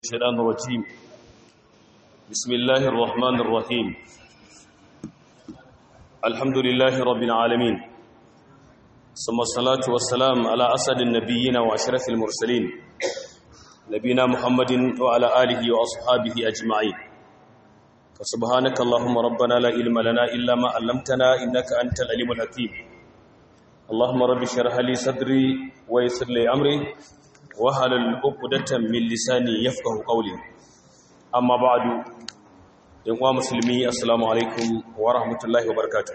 الشيطان الرجيم بسم الله الرحمن الرحيم الحمد لله رب العالمين ثم الصلاة والسلام على أسد النبيين وأشرف المرسلين نبينا محمد وعلى آله وأصحابه أجمعين فسبحانك اللهم ربنا لا علم لنا إلا ما علمتنا إنك أنت العليم الحكيم اللهم رب اشرح لي صدري ويسر لي أمري wahalar ukudatan min lisani yafqahu qawli amma ba'du yan uwa musulmi assalamu alaikum wa rahmatullahi wa barakatuh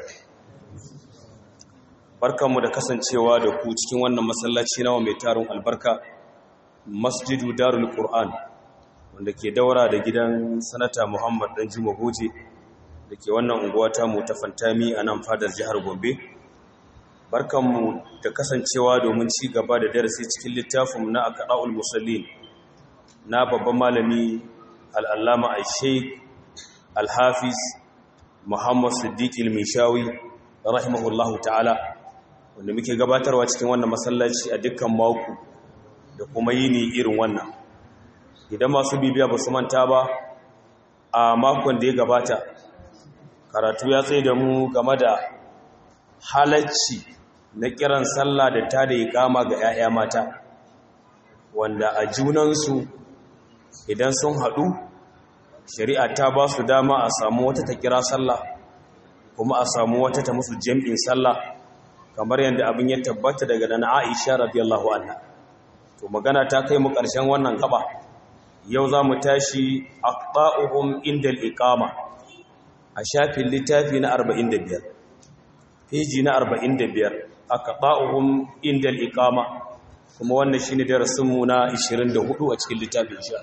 barkanmu da kasancewa da ku cikin wannan masallaci nawa mai tarin albarka masjidu darul qur'an wanda ke daura da gidan sanata muhammad dan juma goje da ke wannan unguwa ta mu ta fantami a nan fadar jihar gombe barkanmu da kasancewa domin ci gaba da darasi cikin littafin na akada'ul musallin na babban malami al'allama al-sheikh al-hafiz muhammad siddiq il-mishawi rahimahullahu ta'ala wanda muke gabatarwa cikin wannan masallaci a dukkan mako da kuma yini irin wannan idan masu bibiya ba su manta ba a makon da ya gabata karatu ya tsaye da mu game da halacci na kiran sallah da ta da ikama ga 'ya'ya mata wanda a junansu idan sun haɗu shari'a ta ba su dama a samu wata ta kira sallah kuma a samu wata ta musu jam'in sallah kamar yadda abin ya tabbata daga dana aisha radiyallahu anha to magana ta kai mu ƙarshen wannan gaba yau za mu tashi aqba'uhum indal iqama a shafin littafi na 45 peji na 45 aka ba'uhum inda al'iƙama kuma wannan shi ne darasinmu na 24 a cikin littafin sha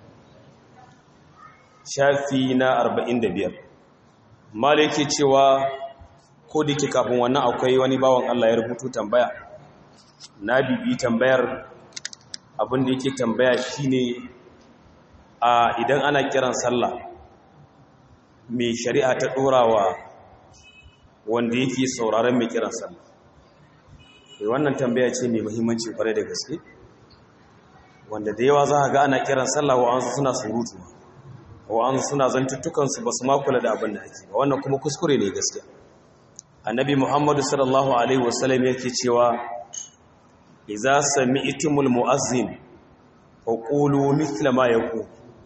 shafi na 45 mala yake cewa ko da ke kafin wannan akwai wani bawan Allah ya rubutu tambaya na bibi tambayar abinda yake tambaya shi ne a idan ana kiran sallah mai shari'a ta ɗorawa wanda yake sauraron mai kiran sallah wannan tambaya ce mai muhimmanci kwarai da gaske wanda da yawa za a ga ana kiran sallah wa'ansu suna surutu wa'ansu suna zantuttukansu ba su makula da abin da ake ba wannan kuma kuskure ne gaske annabi muhammadu sallallahu alaihi wasallam yake cewa idza sami'tumul mu'azzin fa qulu mithla ma yaqul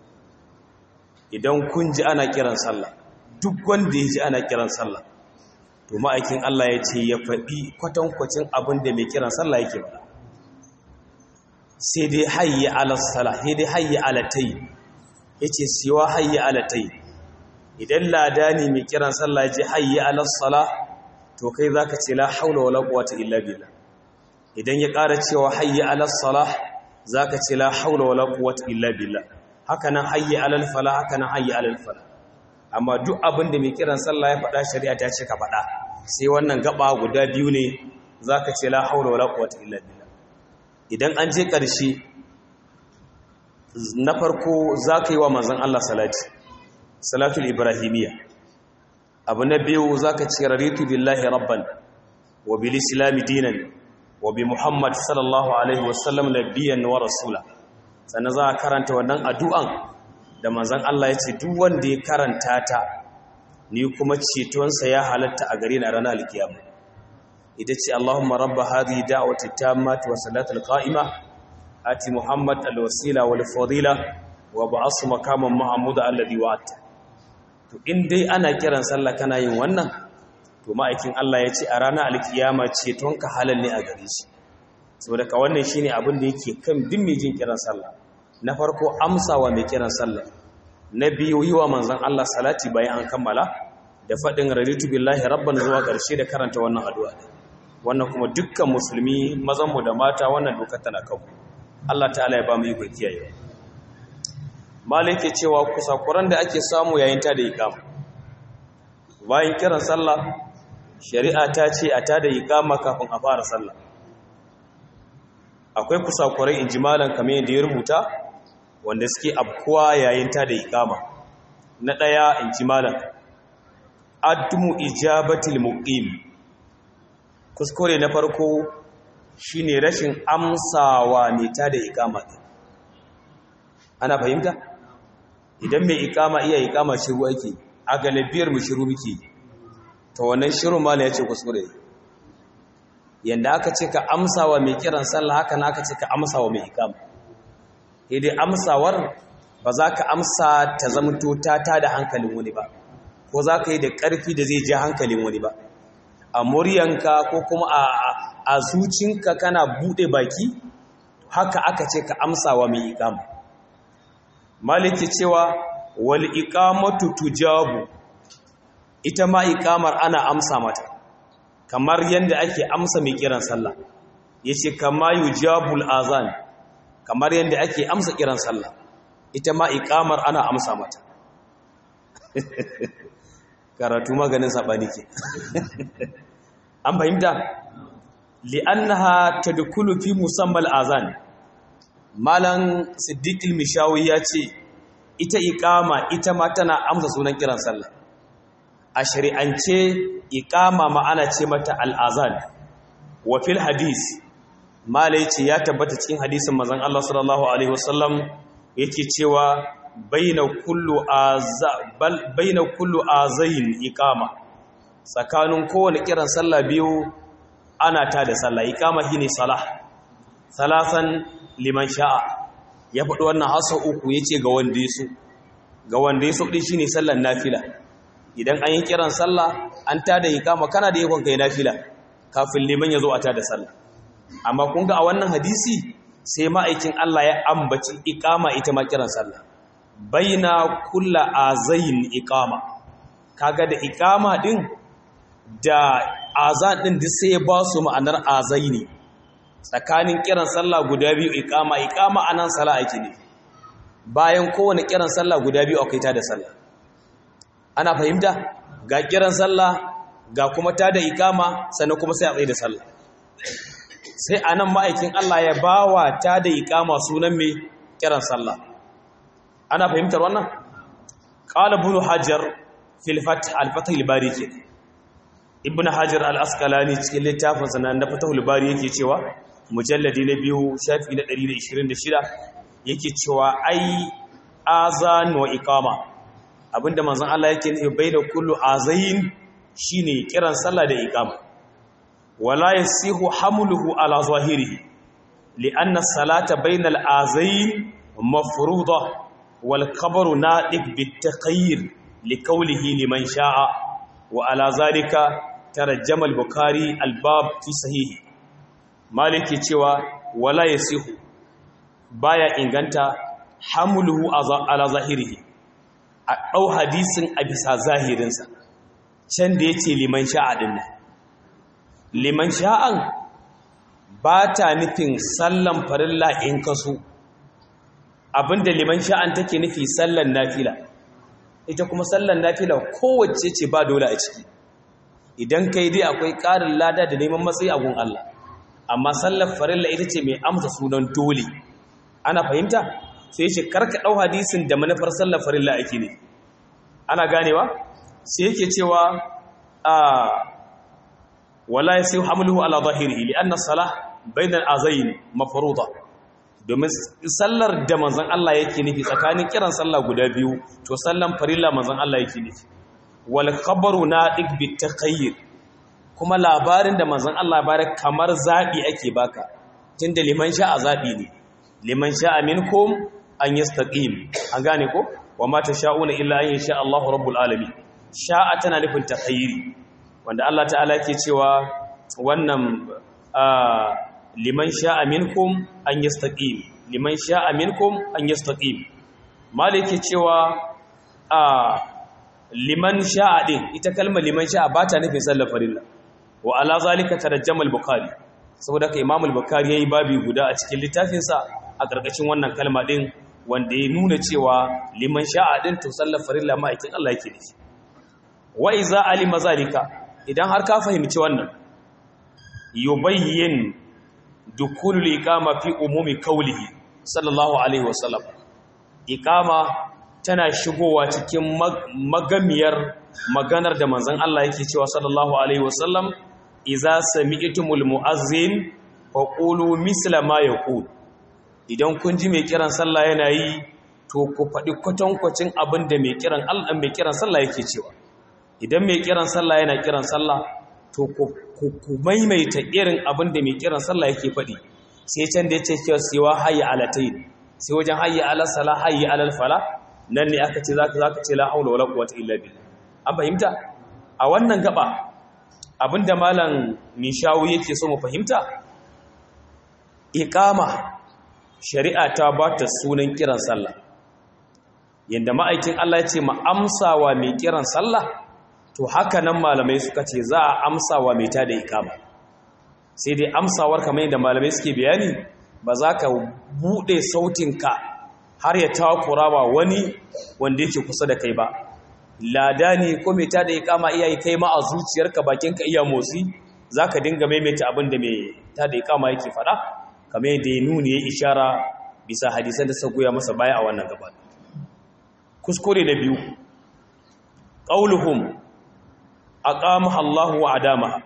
idan kun ji ana kiran sallah duk wanda ya ji ana kiran sallah to ma'aikin Allah ya ce ya faɗi kwatankwacin abin da mai kiran sallah yake faɗa sai dai hayya alasala sai dai hayya alatai ya ce siwa hayya alatai idan lada ne mai kiran sallah ya ce hayya alasala to kai za ka ce la haula wala quwwata illa billah idan ya ƙara cewa hayya alasala za ka ce la haula wala quwwata illa billah haka nan hayya alal fala haka nan hayya alal fala amma duk abin da mai kiran sallah ya faɗa shari'a ta ce ka faɗa sai wannan gaba guda biyu ne za ka ce la haula wala quwwata illa billah idan an je ƙarshe na farko za ka yi wa manzon Allah salati salatul ibrahimiyya abu na biyu za ka ce raritu billahi rabban wa bil islami dinan wa bi muhammad sallallahu alaihi wasallam nabiyyan wa rasula sannan za a karanta wannan addu'an da manzan Allah ya ce duk wanda ya karanta ta ni kuma cetonsa ya halatta a gare na ranar alkiyama ita ce Allahumma rabba hadhihi da'wati tammati wa salatul qa'ima ati Muhammad alwasila wal fadila wa ba'asu makaman mahmud alladhi wa'ata to in dai ana kiran sallah kana yin wannan to ma'aikin Allah ya ce a ranar alkiyama cetonka halal ne a gare shi saboda ka wannan shine abin da yake kan duk mai jin kiran sallah na farko amsawa mai kiran sallah na biyu yi wa manzan Allah salati bayan an kammala da faɗin raditu billahi rabban zuwa ƙarshe da karanta wannan addu'a ne wannan kuma dukkan musulmi mazanmu da mata wannan dokar tana kanmu Allah ta'ala ya ba mu ikon kiyaye malik ke cewa kusakuran da ake samu yayin ta da iqama bayan kiran sallah shari'a ta ce a ta da iqama kafin a fara sallah akwai kusakurai injimalan kamar yadda ya rubuta wanda suke abkuwa yayin ta da ikama na ɗaya in ji malam addumu ijabatil muqim kuskure na farko shine rashin amsawa mai ta da ikama ana fahimta idan mai ikama iya ikama shiru ake a galibiyar mu shiru muke to wannan shiru mala ya ce kuskure yanda aka ce ka amsa wa mai kiran sallah haka na aka ce ka amsa wa mai ikama dai amsawar ba za ka amsa ta zamto ta ta da hankalin wani ba ko za ka yi da ƙarfi da zai ji hankalin wani ba a muryanka ko kuma a zucinka kana buɗe baki haka aka ce ka amsa wa mai ikama maliki cewa wal iqamatu tujabu ita ma iqamar ana amsa mata kamar yanda ake amsa mai kiran sallah yace kama yujabul azan kamar yanda ake amsa kiran sallah ita ma iqamar ana amsa mata karatu maganin sabani ke an fahimta li'annaha tadkhulu fi musammal azan malan siddiqil mishawi ya ce ita iqama ita ma tana amsa sunan kiran sallah a shari'ance iqama ma'ana ce mata al'azan wa fil hadis malai ce ya tabbata cikin hadisin manzon Allah sallallahu alaihi wasallam yake cewa baina kullu aza bal baina kullu azain iqama tsakanin kowane kiran sallah biyu ana ta da sallah iqama shine salah salasan liman sha'a ya faɗi wannan hasa uku ya ce ga wanda ya so ga wanda ya so ɗin shi ne sallan nafila idan an yi kiran sallah an ta da ikama kana da yakon kai nafila kafin liman ya zo a ta da sallah amma kun ga a wannan hadisi sai ma'aikin Allah ya ambaci ikama ita ma kiran sallah baina kulla azayin ikama kaga da ikama din da azan din duk sai ya ba su ma'anar azaini tsakanin kiran sallah guda biyu ikama ikama anan sallah ake ne bayan kowane kiran sallah guda biyu akwai ta da sallah ana fahimta ga kiran sallah ga kuma ta da ikama sannan kuma sai a tsaye da sallah sai anan ma'aikin Allah ya bawa ta da ikama sunan mai kiran sallah ana fahimtar wannan qala ibn hajar fil fath al fath al bari ke ibn hajar al asqalani cikin littafin sa na fathul bari yake cewa mujalladi na biyu shafi na 126 yake cewa ai azan wa iqama abinda manzon Allah yake nufi baina kullu azain shine kiran sallah da iqama wala yasihu hamluhu ala zahirihi lianna salata baina al-azain mafruḍa wal khabaru nadiq bit-taqyir liqawlihi liman sha'a wa ala zalika tarjama al-bukhari al-bab fi sahihi maliki cewa wala yasihu baya inganta hamluhu ala zahirihi a dau hadisin a bisa zahirinsa can da yace liman sha'a din liman sha'an ba ta nufin sallan farilla in kaso abinda liman sha'an take nufi sallan nafila ita kuma sallan nafila kowace ce ba dole a ciki idan kai dai akwai ƙarin lada da neman matsayi a gun Allah amma sallar farilla ita ce mai amsa sunan dole ana fahimta sai ce karka ɗau hadisin da manufar sallar farilla ake ne ana ganewa sai yake cewa a wala sai hamluhu ala zahirihi li anna salah bainal azayn mafruḍa domin sallar da manzon Allah yake nufi tsakanin kiran sallah guda biyu to sallan farilla manzon Allah yake nufi wal khabaru nadiq bit taqayyir kuma labarin da manzon Allah bare kamar zabi ake baka tunda liman sha'a zabi ne liman sha'a minkum an yastaqim an gane ko wa ma tasha'una illa an yasha Allahu rabbul alamin sha'a tana nufin taqayyiri wanda Allah ta'ala yake cewa wannan liman sha'a minkum an yastaqim liman sha'a minkum an yastaqim malike cewa a liman sha'a din ita kalmar liman sha'a ba ta nufin sallar farilla wa ala zalika tarajjama al-bukhari saboda ka imam al-bukhari yayi babi guda a cikin littafin sa a karkashin wannan kalma din wanda ya nuna cewa liman sha'a din to sallar farilla ma aikin Allah yake nufi wa iza alima zalika idan har ka fahimci wannan yubayyin dukulul iqama fi umumi qawlihi sallallahu alaihi wasallam iqama tana shigowa cikin magamiyar maganar da manzon Allah yake cewa sallallahu alaihi wasallam idza sami'tumul muazzin faqulu misla ma yaqul idan kun ji mai kiran sallah yana yi to ku faɗi kwatankwacin abin da mai kiran Allah mai kiran sallah yake cewa idan mai kiran sallah yana kiran sallah to ku maimaita irin abin da mai kiran sallah yake faɗi sai can da yace cewa siwa hayya alatayn sai wajen hayya ala salah hayya ala fala nan ne aka ce zaka zaka ce la haula wala quwwata illa billah an fahimta a wannan gaba abinda malam mishawu yake so mu fahimta iqama shari'a ta ba ta sunan kiran sallah yanda ma'aikin Allah ya ce ma amsawa mai kiran sallah to haka nan malamai suka ce za a amsawa mai ta da iqama sai dai amsawar kamar yadda malamai suke bayani ba za ka bude sautinka har ya takura wa wani wanda yake kusa da kai ba ladani ko mai ta da iqama iyayi kai ma a zuciyarka bakinka iya motsi zaka dinga maimaita abin da mai ta da iqama yake fada kamar yadda ya nuni ya ishara bisa hadisan da goya masa baya a wannan gaba kuskure na biyu qauluhum aqamaha Allahu wa adamaha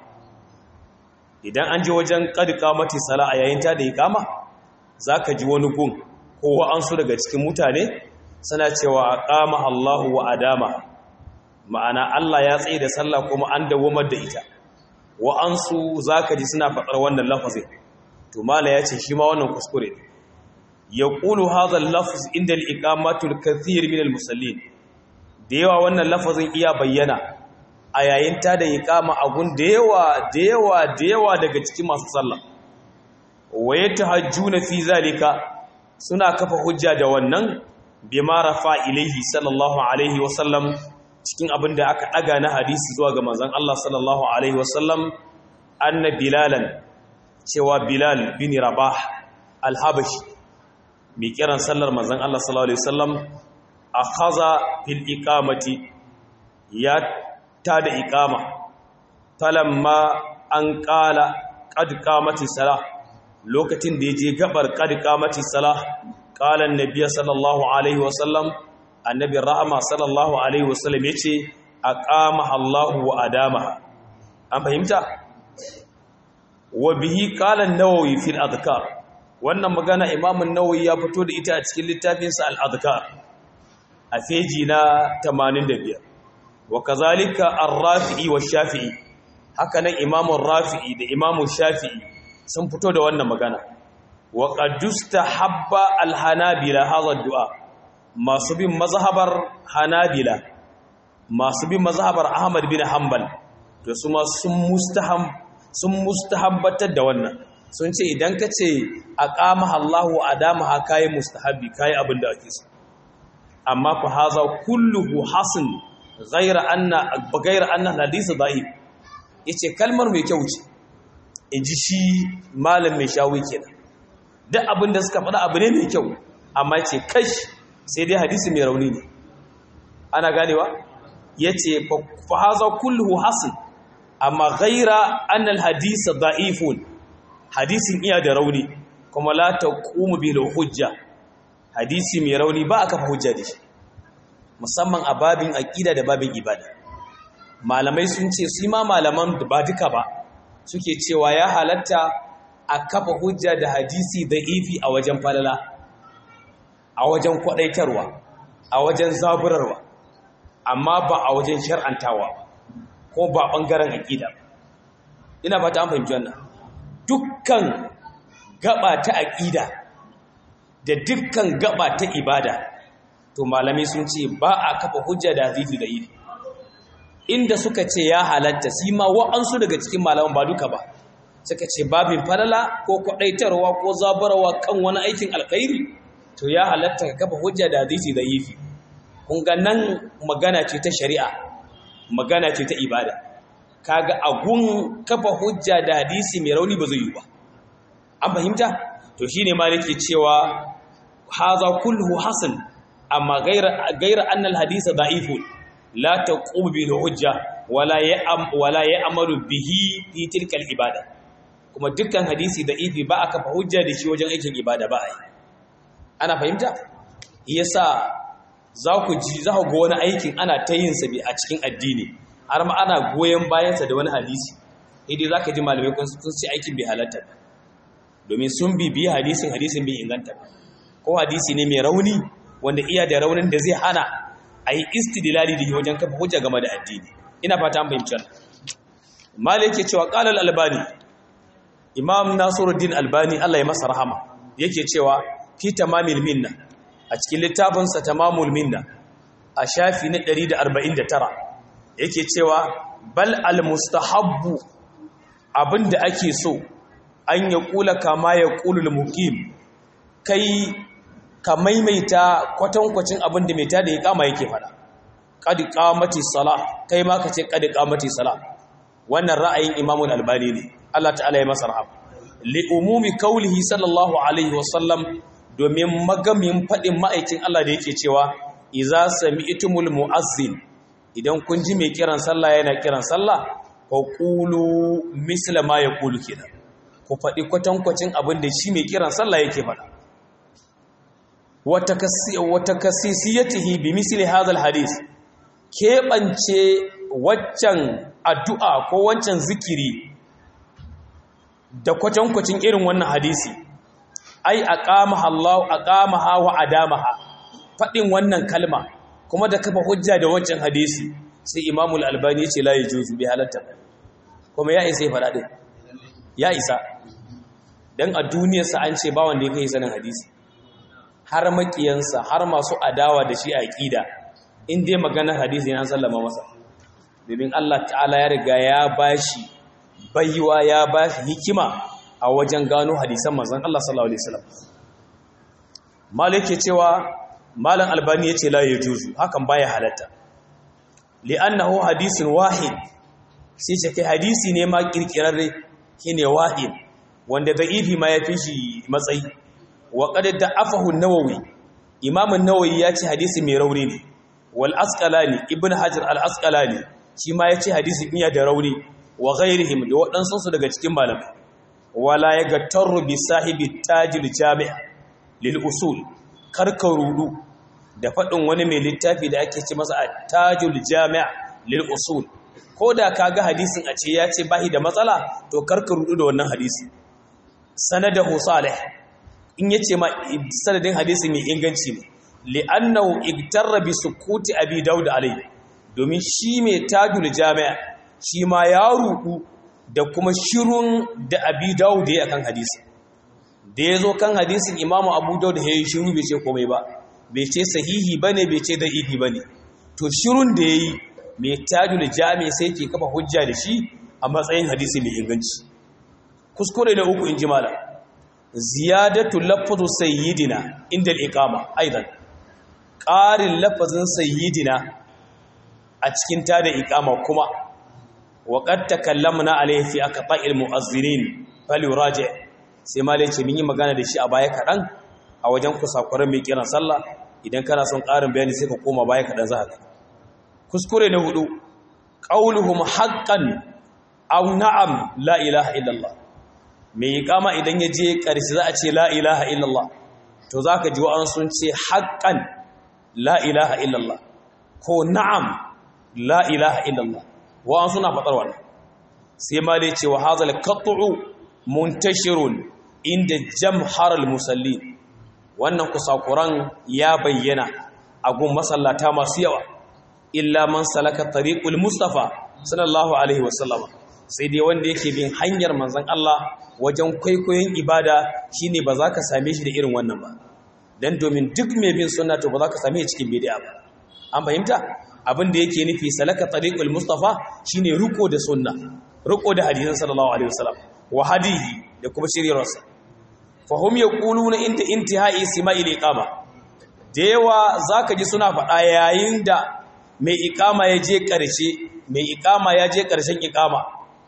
idan an je wajen qad qamati sala a yayin ta da iqama zaka ji wani gun ko wa'ansu daga cikin mutane suna cewa aqamaha Allahu wa adamaha ma'ana Allah ya tsaye da sallah kuma an dawamar da ita wa'ansu zaka ji suna faɗar wannan lafazin to mala ya ce shi ma wannan kuskure ne ya ƙulu hazan lafaz inda al'iƙamatul kathir min al-musallin da yawa wannan lafazin iya bayyana a yayin ta da iƙama agun da yawa da yawa da yawa daga cikin masu sallah waye ta hajju na fi zalika suna kafa hujja da wannan bi ma rafa ilaihi sallallahu alaihi wasallam cikin abin da aka ɗaga na hadisi zuwa ga manzon Allah sallallahu alaihi wasallam anna bilalan cewa Bilal bin Rabah al-Habashi mai kiran sallar manzon Allah sallallahu alaihi wasallam akhadha fil iqamati ya tada iqama falamma an qala qad qamati salah lokacin da yaje gabar qad qamati salah qala annabi sallallahu alaihi wasallam annabi rahama sallallahu alaihi wasallam yace aqamaha Allah wa adamaha an fahimta wa bihi qala an-nawawi fi al-adhkar wannan magana imam an-nawawi ya fito da ita a cikin littafin sa al-adhkar a feji na 85 wa kazalika ar-rafi'i wa shafi'i haka nan imam ar-rafi'i da imam shafi'i sun fito da wannan magana wa qadusta habba al-hanabila hadha ad-du'a masu bin mazhabar hanabila masu bin mazhabar ahmad bin hanbal to su ma sun mustaham sun mustahabbatar da wannan sun ce idan ka ce a ƙama Allahu a dama ha kayi mustahabbi kayi abin da ake so amma fa haza kulluhu hasan ghayra anna ghayra anna hadisi da'if yace kalmar mai kyau ce inji shi malam mai shawi kenan duk abin da suka faɗa abu ne mai kyau amma ce kash sai dai hadisi mai rauni ne ana ganewa yace fa haza kulluhu hasan amma ghaira annal hadisa da'ifun hadisin iya da rauni kuma la taqumu bil hujja hadisi mai rauni ba aka hujja da shi musamman a babin aqida da babin ibada malamai sun ce su ma malaman ba duka ba suke cewa ya halatta a kafa hujja da hadisi da'ifi a wajen falala a wajen kwadaitarwa a wajen zaburarwa amma ba a wajen shar'antawa ba ko ba ɓangaren aƙida ina fata an fahimci wannan dukkan gaba ta aƙida da dukkan gaba ta ibada to malamai sun ce ba a kafa hujja da hadisi da iri inda suka ce ya halatta shi ma wa'ansu daga cikin malaman ba duka ba suka ce babin falala ko kwaɗaitarwa ko zabarwa kan wani aikin alkhairi to ya halatta ka kafa hujja da hadisi da yifi kun ga nan magana ce ta shari'a magana ce ta ibada kaga agun kafa hujja da hadisi mai rauni ba zai yi ba an fahimta to shine ma nake cewa haza kullu hasan amma gaira gaira annal hadisa da'ifun la taqum bil hujja wala ya'am wala ya'malu bihi fi tilka al ibada kuma dukkan hadisi da'ifi ba aka fa hujja da shi wajen aikin ibada ba ai ana fahimta yasa za ku ji za ku ga wani aikin ana ta yin sa a cikin addini har ma ana goyen bayansa da wani hadisi idai za ka ji malamai kun sun ce aikin bai halatta ba domin sun bibiyi hadisin hadisin bai inganta ba ko hadisi ne mai rauni wanda iya da raunin da zai hana a yi istidlali da wajen kafa hujja game da addini ina fata an fahimci wannan malik yake cewa qala al-albani imam nasiruddin albani Allah ya masa rahama yake cewa fi tamamil minna a cikin littafin sa tamamul minna a shafi na 149 yake cewa bal al-mustahabbu abinda ake so an ya kula kama ya kulul muqim kai ka maimaita kwatankwacin abinda mai tada ya kama yake fada qad qamati salah kai ma ka ce qad qamati salah wannan ra'ayin Imam al-Albani ne Allah ta'ala ya masa rahama li umumi qawlihi sallallahu alaihi wasallam domin magamin fadin ma'aikin Allah da yake cewa idza sami'tumul mu'azzin idan kun ji mai kiran sallah yana kiran sallah fa qulu misla ma yaqulu kenan ku fadi kwatankwacin abin da shi mai kiran sallah yake faɗa wa takassisiyatihi bi misli hadha al-hadith keɓance waccan addu'a ko wancan zikiri da kwatankwacin irin wannan hadisi ai aqamaha Allah aqamaha wa adamaha fadin wannan kalma kuma da kafa hujja da wancan hadisi sai Imam al-Albani yace la yajuzu bi halatta kuma ya isa fada din ya isa dan a duniyar sa an ce ba wanda ya kai sanin hadisi har makiyansa har masu adawa da shi a aqida in dai maganar hadisi an sallama masa domin Allah ta'ala ya riga ya bashi baiwa ya bashi hikima a wajen gano hadisan manzon Allah sallallahu alaihi wasallam malik cewa malam albani yace la yajuzu hakan baya halatta li'annahu hadisun wahid sai ce kai hadisi ne ma kirkirarre shine wahid wanda da'ifi ma ya fi shi matsayi wa qad da'afahu an-nawawi imam an-nawawi ya ce hadisi mai rauni ne wal asqalani ibn hajar al asqalani shi ma yace hadisi iya da rauni wa ghairihim da waɗansu su daga cikin malamai wala yagattaru bi sahibi tajil jami' lil usul karka rudu da faɗin wani mai littafi da ake ce masa tajul jami' lil usul ko da kaga hadisin a ce ya ce bahi da matsala to karka rudu da wannan hadisi sanadahu salih in yace ma sanadin hadisi mai inganci ne li'annahu igtarra bi sukuti abi daud alayhi domin shi mai tajul jami'a shi ma ya rudu da kuma shirun da abi daud ya kan hadisi da yazo kan hadisin imamu abu daud ya yi shiru bai ce komai ba bai ce sahihi bane bai ce da'ifi bane to shirun da yayi mai tajul jami'a sai ke kafa hujja da shi a matsayin hadisi mai inganci kuskure na uku in ji malam ziyadatu lafzu sayyidina inda al-iqama aidan ƙarin lafazin sayyidina a cikin tada iqama kuma wa qad takallamna alayhi fi aqta'il mu'azzirin falyuraji sai malai ce mun yi magana da shi a baya kadan a wajen kusakuran mai kiran sallah idan kana son ƙarin bayani sai ka koma baya kadan za ka kuskure na hudu qauluhum haqqan aw na'am la ilaha illallah mai iqama idan ya je ƙarshe za a ce la ilaha illallah to zaka ji wa'an sun ce haqqan la ilaha illallah ko na'am la ilaha illallah wa'an suna faɗar wannan sai ma dai cewa hazal qat'u muntashirun inda jamhar al-musallin wannan kusakuran ya bayyana a gun masallata masu yawa illa man salaka tariqul mustafa sallallahu alaihi wasallam sai dai wanda yake bin hanyar manzon Allah wajen kwaikwayon ibada shine ba za ka same shi da irin wannan ba dan domin duk mai bin sunna to ba za ka same shi cikin bid'a ba an fahimta abin da yake nufi salaka tariqul mustafa shine ruko da sunna ruko da hadisin sallallahu alaihi wasallam wa hadihi da kuma shiryarsa fa hum yaquluna inda intihai sima'il iqama da yawa zaka ji suna faɗa yayin da mai iqama ya je ƙarshe mai iqama ya je ƙarshen iqama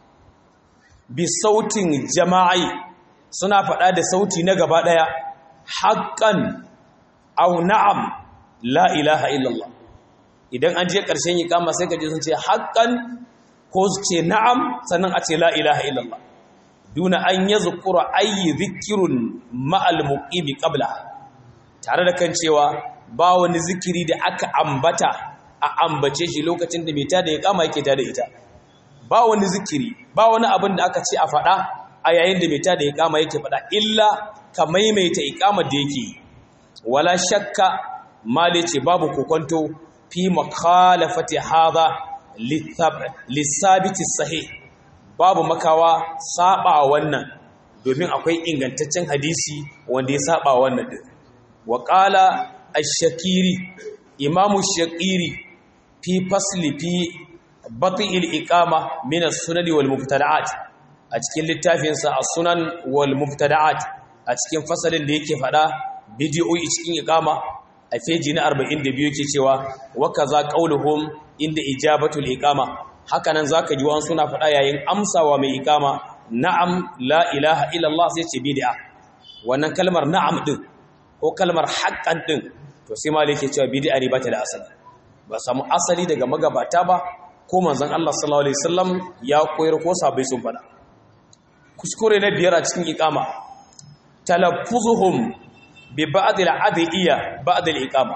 bi sautin jama'i suna faɗa da sauti na gaba ɗaya haƙƙan au na'am la ilaha illallah idan an je ƙarshen yi kama sai ka je sun ce haƙƙan ko su ce na'am sannan a ce la ilaha illallah duna an yi zukura ayi zikirun ma'al muƙibi ƙabla tare da kan cewa ba wani zikiri da aka ambata a ambace shi lokacin da mai tada ya kama yake tada ita ba wani zikiri ba wani abin da aka ce a faɗa a yayin da mai tada iqama yake faɗa illa ka maimaita iqamar da yake wala shakka mali ce babu kokonto fi makhalafati hadha lissabiti sahih babu makawa saba wannan domin akwai ingantaccen hadisi wanda ya saba wannan din wa qala ash-shakiri imamu shakiri fi fasli fi bati'il iqama min as-sunan wal mubtada'at a cikin littafinsa as-sunan wal mubtada'at a cikin fasalin da yake fada bidiyoyi cikin iqama a feji na 42 yake cewa wa kaza qauluhum inda ijabatul iqama haka nan zaka ji wani suna fada yayin amsawa mai iqama na'am la ilaha illallah sai ce bid'a wannan kalmar na'am din ko kalmar haqqan din to sai malai yake cewa bid'a ne ba ta da asali ba samu asali daga magabata ba ko manzon Allah sallallahu alaihi wasallam ya koyar ko sabai sun fada kuskure na biyar a cikin iqama talaffuzuhum bi ba'd al-adiyya ba'd al-iqama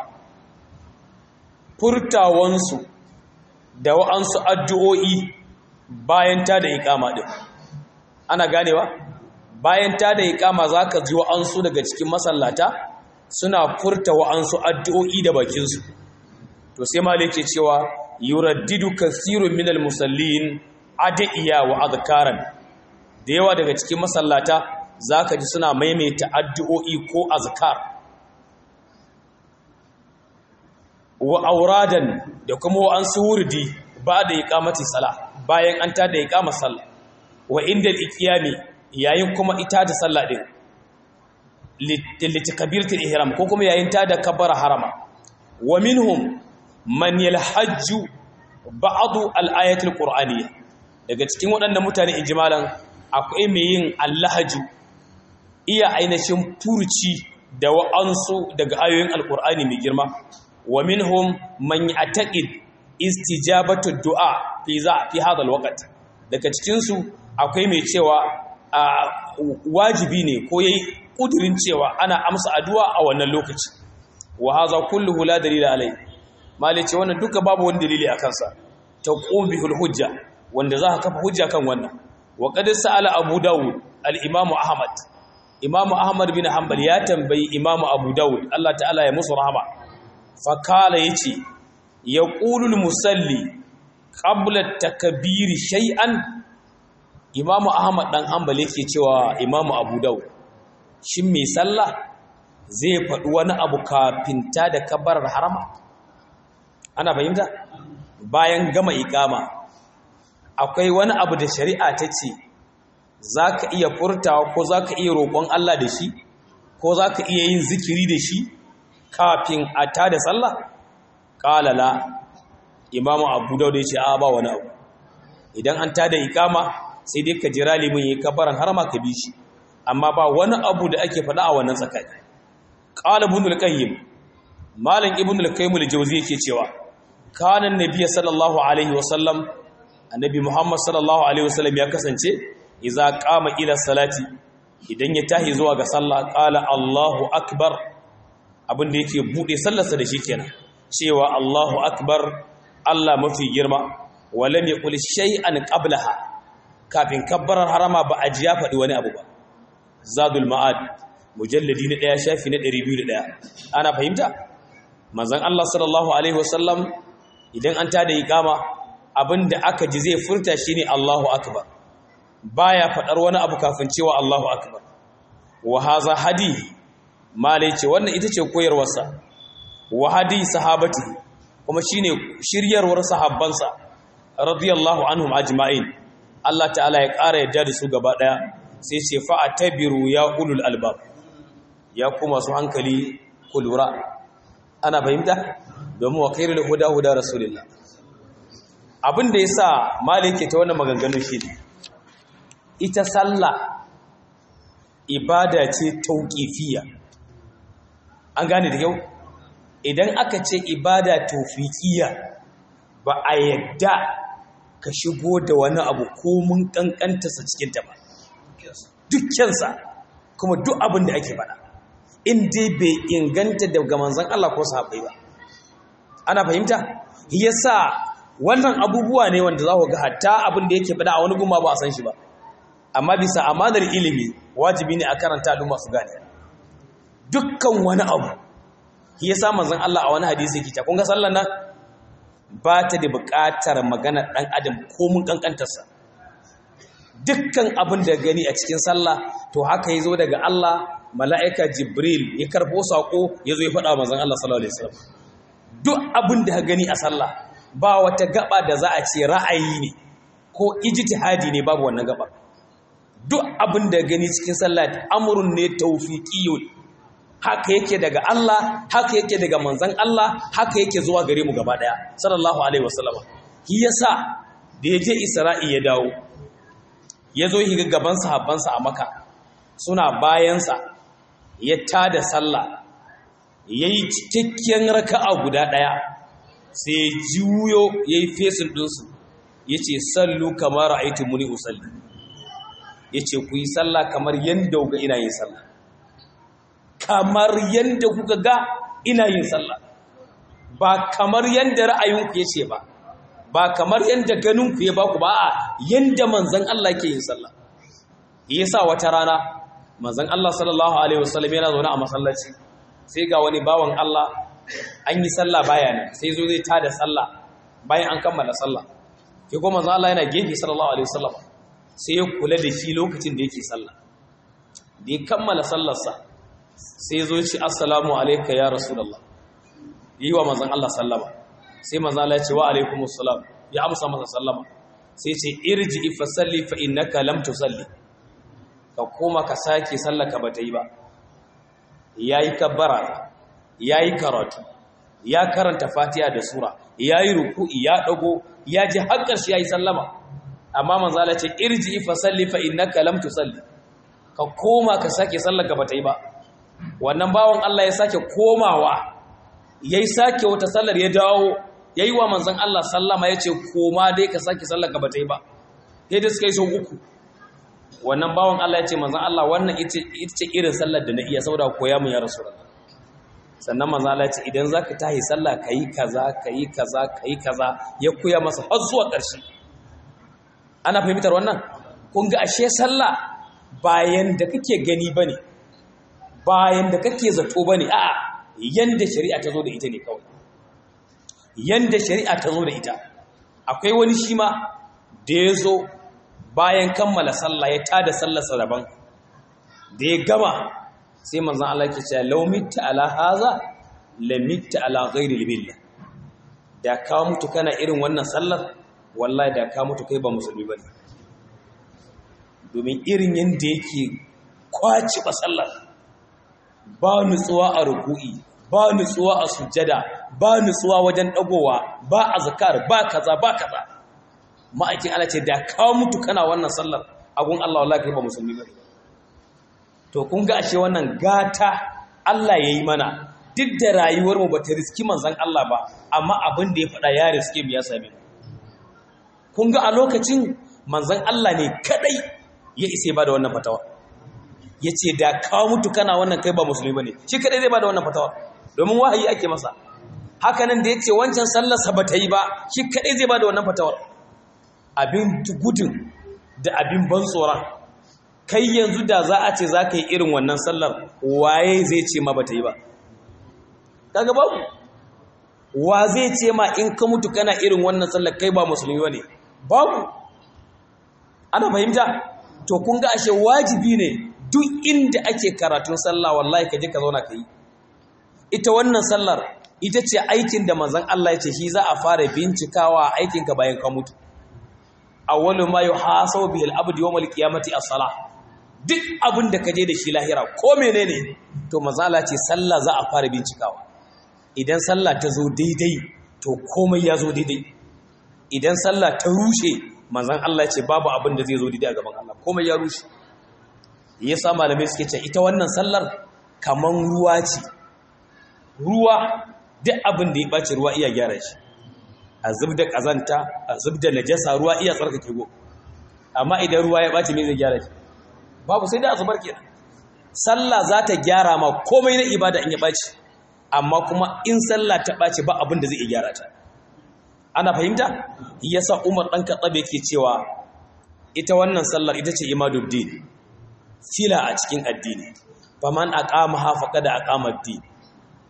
furtawansu da wa'ansu addu'o'i bayan ta da iqama din ana ganewa bayan ta da iqama zaka ji wa'ansu daga cikin masallata suna furta wa'ansu addu'o'i da bakinsu to sai malai ke cewa yuraddidu kathirun minal musallin adiya wa azkaran da yawa daga cikin masallata zaka ji suna maimaita addu'o'i ko azkar wa auradan da kuma wa'ansu wurdi ba da iqamati sala bayan an tada iqama sallah wa inda al-iqyami yayin kuma ita da sallah din litakabiratul ihram ko kuma yayin ta da kabbara harama wa minhum man yalhajju ba'd al-ayatul qur'aniyya daga cikin waɗannan mutane ijmalan akwai mai yin allahaju iya ainihin furci da wa'ansu daga ayoyin alqur'ani mai girma wa minhum man ya'taqid istijabatu du'a fi za fi hadha al-waqt daga cikin su akwai mai cewa wajibi ne ko yayi kudirin cewa ana amsa addu'a a wannan lokaci wa hadha kulluhu la dalila alai malice wannan duka babu wani dalili akan sa taqum bihul hujja wanda za ka kafa hujja kan wannan wa qad sa'ala abu dawud al-imam ahmad imam ahmad bin hanbal ya tambayi imam abu dawud Allah ta'ala ya musu rahama fa kala yace yaqulu al-musalli qabla at-takbir shay'an imam ahmad dan hanbal yake cewa imam abu dawud shin mai sallah zai faɗi wani abu kafin ta da kabarar harama ana fahimta bayan gama ikama akwai wani abu da shari'a ta ce za ka iya furtawa ko za ka iya roƙon Allah da shi ko za ka iya yin zikiri da shi kafin a ta da sallah ƙalala imamu abu dauda ya ce a ba wani abu idan an ta da ikama sai dai ka jira limin ya kabaran harama ka bi shi amma ba wani abu da ake faɗa a wannan tsakani qala ibn al-qayyim malam ibn al-qayyim al-jawzi yake cewa kana annabi sallallahu alaihi wasallam annabi muhammad sallallahu alaihi wasallam ya kasance idza qama ila salati idan ya tahi zuwa ga sallah qala allahu akbar abin da yake bude sallarsa da shi kenan cewa allahu akbar allah mafi girma walam yaqul shay'an qablaha kafin kabbarar harama ba a ji ya faɗi wani abu ba zadul ma'ad mujalladi na ɗaya shafi na ɗari biyu da ɗaya ana fahimta manzan Allah sallallahu alaihi wasallam idan an tada iqama abinda aka ji zai furta shine Allahu akbar baya faɗar wani abu kafin cewa Allahu akbar wa haza hadi malai ce wannan ita ce koyarwarsa wa hadi sahabati kuma shine shiryarwar sahabbansa radiyallahu anhum ajma'in Allah ta'ala ya ƙara yadda da su gaba ɗaya sai ce fa'atabiru ya ulul albab ya kuma su hankali kulura ana fahimta domin wa kairul huda huda rasulullah abin da yasa malike ta wannan maganganu shi ita sallah ibada ce tauqifiyya an gane da yau idan aka ce ibada tawfiqiyya ba a yadda ka shigo da wani abu ko mun kankanta sa cikin ta ba dukkansa kuma duk abin da ake faɗa in dai bai inganta daga manzon Allah ko sahabbai ba ana fahimta yasa wannan abubuwa ne wanda za ku ga hatta abin da yake faɗa a wani guma ba a san shi ba amma bisa amanar ilimi wajibi ne a karanta al'umma su gane dukkan wani abu shi yasa manzon Allah a wani hadisi yake ta kun ga sallar nan ba ta da buƙatar magana ɗan adam ko mun ƙanƙantarsa dukkan abin da gani a cikin sallah to haka ya zo daga Allah mala'ika jibril ya karɓo saƙo ya zo ya faɗa manzon Allah sallallahu alaihi wasallam duk abin da gani a sallah ba wata gaba da za a ce ra'ayi ne ko ijtihadi ne babu wannan gaba duk abin da gani cikin sallah amrun ne tawfiqiyyun haka yake daga Allah haka yake daga manzon Allah haka yake zuwa gare mu gaba daya sallallahu alaihi wasallam shi yasa da yaje Isra'i ya dawo yazo yi gaban sahabbansa a Makka suna bayansa ya tada sallah yayi cikakken raka'a guda daya sai juyo yayi fesin dinsu yace sallu kamar ra'aytumuni usalli yace ku yi sallah kamar yanda ga ina yin sallah kamar yadda kuka ga ina yin sallah ba kamar yadda ra'ayinku ya ce ba ba kamar yadda ganinku ya baku ba a yadda manzan Allah ke yin sallah yasa wata rana manzan Allah sallallahu alaihi wasallam yana zaune a masallaci sai ga wani bawan Allah an yi sallah baya ne sai zo zai tada sallah bayan an kammala sallah ke kuma manzan Allah yana gefe sallallahu alaihi wasallam sai ya kula da shi lokacin da yake sallah da ya kammala sallarsa sai zo ci assalamu alaika ya rasulullah yi wa manzan Allah sallama sai manzan Allah ya ce wa alaikumus salam ya amsa masa sallama sai ce irji fa salli fa innaka lam tusalli ka koma ka sake sallaka bata yi ba yayi kabbara yayi karatu ya karanta fatiha da sura yayi ruku'i ya dago ya ji hakkar shi yayi sallama amma manzan Allah ya ce irji fa salli fa innaka lam tusalli ka koma ka sake sallaka bata yi ba wannan bawan Allah ya sake komawa ya yi sake wata sallar ya dawo ya yi wa manzan Allah sallama ya ce koma dai ka sake sallar ka bata yi ba sai da suka yi sau uku wannan bawan Allah ya ce manzan Allah wannan ita ce irin sallar da na iya saboda koya mun ya rasu sannan manzan Allah ya ce idan za ka tahi sallah ka yi kaza ka yi kaza ka yi kaza ya koya masa har zuwa ƙarshe ana fahimtar wannan kun ga ashe sallah bayan da kake gani ba ne bayan da kake zato ba ne a'a yanda shari'a ta zo da ita ne kawai yanda shari'a ta zo da ita akwai wani shi ma da ya zo bayan kammala sallah ya tada sallarsa daban da ya gama sai manzan Allah ke cewa law mitta ala haza la mitta ala ghairi billah da ka mutu kana irin wannan sallar wallahi da ka mutu kai ba musulmi bane domin irin yanda yake kwaci ba sallar ba nutsuwa a ruku'i ba nutsuwa a sujjada ba nutsuwa wajen dagowa ba azkar ba kaza ba kaza ma'aikin Allah ce da ka mutu kana wannan sallar agun Allah wallahi kai ba musulmi bane to kun ga ashe wannan gata Allah yayi mana duk da rayuwar mu bata riski manzon Allah ba amma abin da ya faɗa ya riske mu ya same mu kun ga a lokacin manzon Allah ne kadai ya ise ba da wannan fatawa ya ce da kawo mutu kana wannan kai ba musulmi ba ne shi kadai zai ba da wannan fatawa domin wahayi ake masa hakanan da ya ce wancan sallarsa ba ta yi ba shi kadai zai ba da wannan fatawar abin gudun da abin ban tsoron kai yanzu da za a ce za ka yi irin wannan sallar waye zai ce ma ba ta yi ba kaga babu wa zai ce ma in ka mutu kana irin wannan sallar kai ba musulmi ba ne babu ana fahimta to kun ga ashe wajibi ne duk inda ake karatun sallah wallahi ka je ka zauna ka yi ita wannan sallar ita ce aikin da manzon Allah ya ce shi za a fara bincikawa aikinka bayan ka mutu awwalu ma yuhasabu bihi al-abdu yawm al-qiyamati as-salah duk abin da ka je da shi lahira ko menene to manzon Allah ce sallah za a fara bincikawa idan sallah ta zo daidai to komai ya zo daidai idan sallah ta rushe manzon Allah ce babu abin da zai zo daidai a gaban Allah komai ya rushe yasa malamai suke ce ita wannan sallar kaman ruwa ce ruwa duk abin da ya ɓace ruwa iya gyara shi a zub da ƙazanta a zub da najasa ruwa iya tsarkake go amma idan ruwa ya ɓace me zai gyara shi babu sai da a zubar kenan sallah za ta gyara ma komai na ibada in ya ɓace amma kuma in sallah ta ɓace ba abin da zai iya gyara ta ana fahimta yasa umar ɗan katsabe ke cewa ita wannan sallar ita ce imaduddin fila a cikin addini faman aqama ha faqad aqama ad-din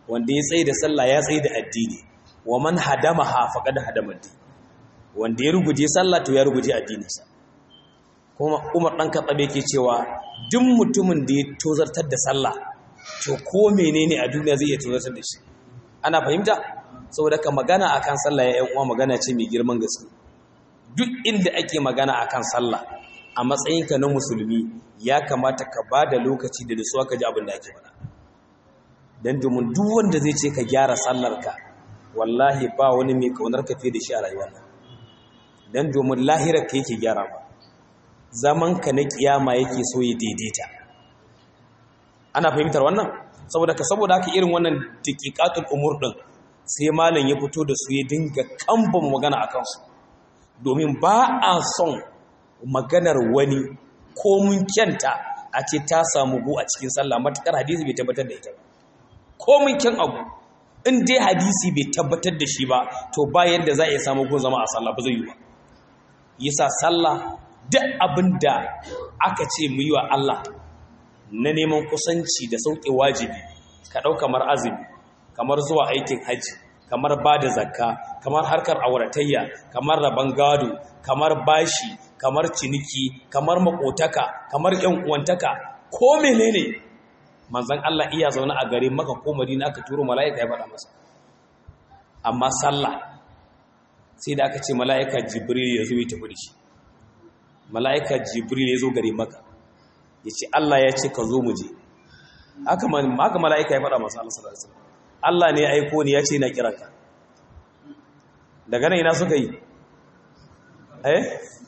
wanda ya tsaye da sallah ya tsaye da addini wa man hadamaha faqad hadama addini wanda ya ruguje sallah to ya ruguje addininsa kuma Umar dan Khattab yake cewa duk mutumin da ya tozartar da sallah to ko menene a duniya zai iya tozartar da shi ana fahimta saboda ka magana akan sallah ya uwa magana ce mai girman gaske duk inda ake magana akan sallah a matsayinka na musulmi ya kamata ka ba da lokaci da nutsuwa ka ji abin da ake faɗa don domin duk wanda zai ce ka gyara sallarka wallahi ba wani mai kaunar ka fiye da shi a rayuwar nan don domin lahirar ka yake gyara ba zaman ka na kiyama yake so ya daidaita ana fahimtar wannan saboda ka saboda haka irin wannan tiƙiƙatul umur din sai malam ya fito da su ya dinga kamban magana a kansu domin ba a son maganar wani ko mun kyanta a ce ta samu gu a cikin sallah matukar hadisi bai tabbatar da ita ba ko mun kyan abu in dai hadisi bai tabbatar da shi ba to ba yadda za a iya samu gun zama a sallah ba zai yi ba yasa sallah duk abin da aka ce mu yi wa Allah na neman kusanci da sauƙi wajibi ka ɗau kamar azumi kamar zuwa aikin hajji kamar ba da zakka kamar harkar auratayya kamar rabon gado kamar bashi kamar ciniki kamar makotaka kamar yan uwantaka ko menene manzon Allah iya zaune a gare maka ko Madina aka turo mala'ika ya faɗa masa amma sallah sai da aka ce mala'ika Jibril ya zo ya tafi da shi mala'ika Jibril ya zo gare maka ya ce Allah ya ce ka zo mu je haka mala'ika ya faɗa masa Allah sallallahu alaihi wasallam Allah ne ya aiko ni ya ce na kiranka daga nan ina suka yi eh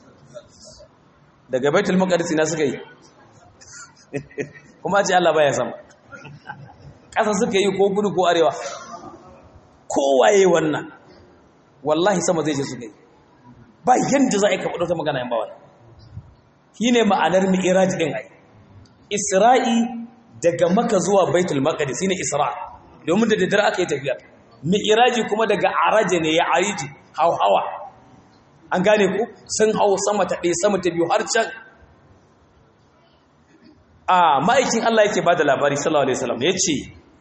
daga baitul maqdis ina suka yi kuma ce Allah baya sama ƙasa suka yi ko gudu ko arewa kowaye wannan wallahi sama zai je suka yi ba yanda za a yi ka ta magana yan bawa shi ne ma'anar mi'iraj ɗin ai isra'i daga maka zuwa baitul maqdis shine isra' domin da daddare aka yi tafiya mi'iraji kuma daga araje ne ya ariji hauhawa an gane ku sun hau sama ta ɗaya sama ta biyu har can a ma'aikin Allah yake ba da labari sallallahu alaihi wasallam ya ce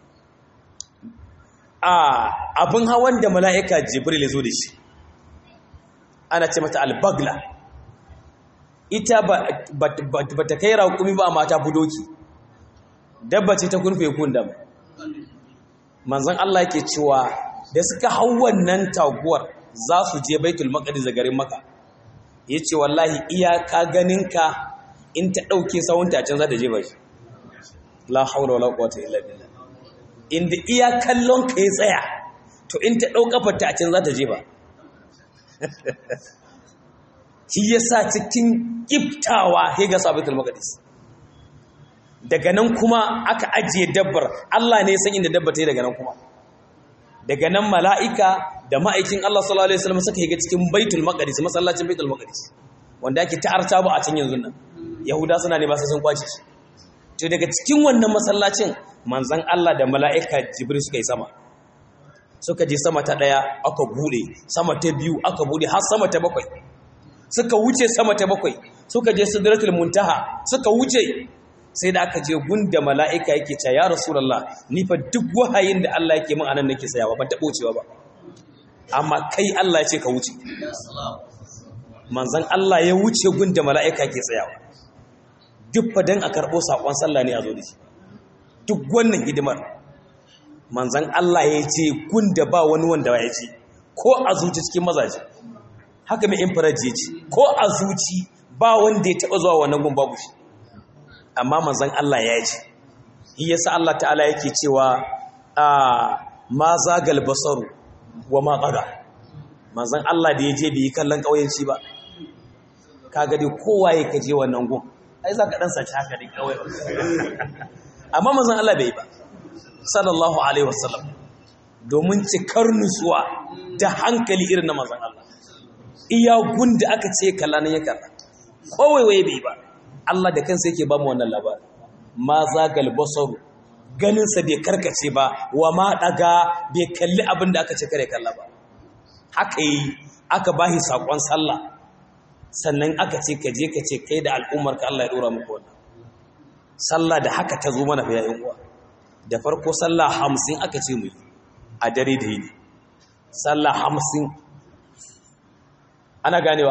a abin hawan da mala'ika jibril ya zo da shi ana ce mata albagla ita ba ta kai raƙumi ba amma ta fi doki dabba ce ta kunfe kun dama manzon Allah yake cewa da suka hau wannan taguwar za su je baitul maqdis da garin maka yace wallahi iyaka ganinka in ta dauke sawunta can za ta je bashi la haula wala quwwata illa billah inda iya kallon ka ya tsaya to in ta dauka fata can za ta je ba shi yasa cikin kiftawa he ga sabitul maqdis daga nan kuma aka ajiye dabbar Allah ne san inda dabba ta yi daga nan kuma daga nan mala'ika da ma'aikin Allah sallallahu alaihi wasallam suka higa cikin baitul maqdis masallacin baitul maqdis wanda ake ta'arta ba a can yanzu nan yahuda suna ne ba sun kwace shi to daga cikin wannan masallacin manzon Allah da mala'ika jibril suka yi sama suka je sama ta daya aka bude sama ta biyu aka bude har sama ta bakwai suka wuce sama ta bakwai suka je sidratul muntaha suka wuce sai da aka je gunda mala'ika yake ce ya rasulallah ni fa duk wahayin da Allah yake min anan nake sayawa ban taɓo cewa ba amma kai Allah ya ce ka wuce manzan Allah ya wuce gunda mala'ika ke tsayawa duk fa dan a karɓo saƙon sallah ne a zo da shi duk wannan hidimar manzan Allah ya ce gunda ba wani wanda ya ce ko a zuci cikin mazaje haka mai infaraji ya ce ko a zuci ba wanda ya taɓa zuwa wannan gun babu shi amma manzan Allah ya ji yasa Allah ta'ala yake cewa a ma zagal basaru wa ma qada manzan Allah da yaje bai kallon kauyenci ba kaga dai kowa ya kaje wannan gun ai zaka dan saci haka dai kawai amma manzan Allah bai ba sallallahu alaihi wasallam domin cikar nutsuwa da hankali irin na manzan Allah iya gunda aka ce kalla nan ya kalla kowai waye bai ba Allah da kansa yake ba mu wannan labari ma zagal basaru ganinsa bai karkace ba wa ma daga bai kalli abin da aka ce kare kalla ba haka yi aka bahi sakon sallah sannan aka ce ka je ka ce kai da al'ummar ka Allah ya dora muku wannan sallah da haka ta zo mana fa yayin uwa da farko sallah hamsin aka ce mu a dare da yini sallah hamsin ana ganewa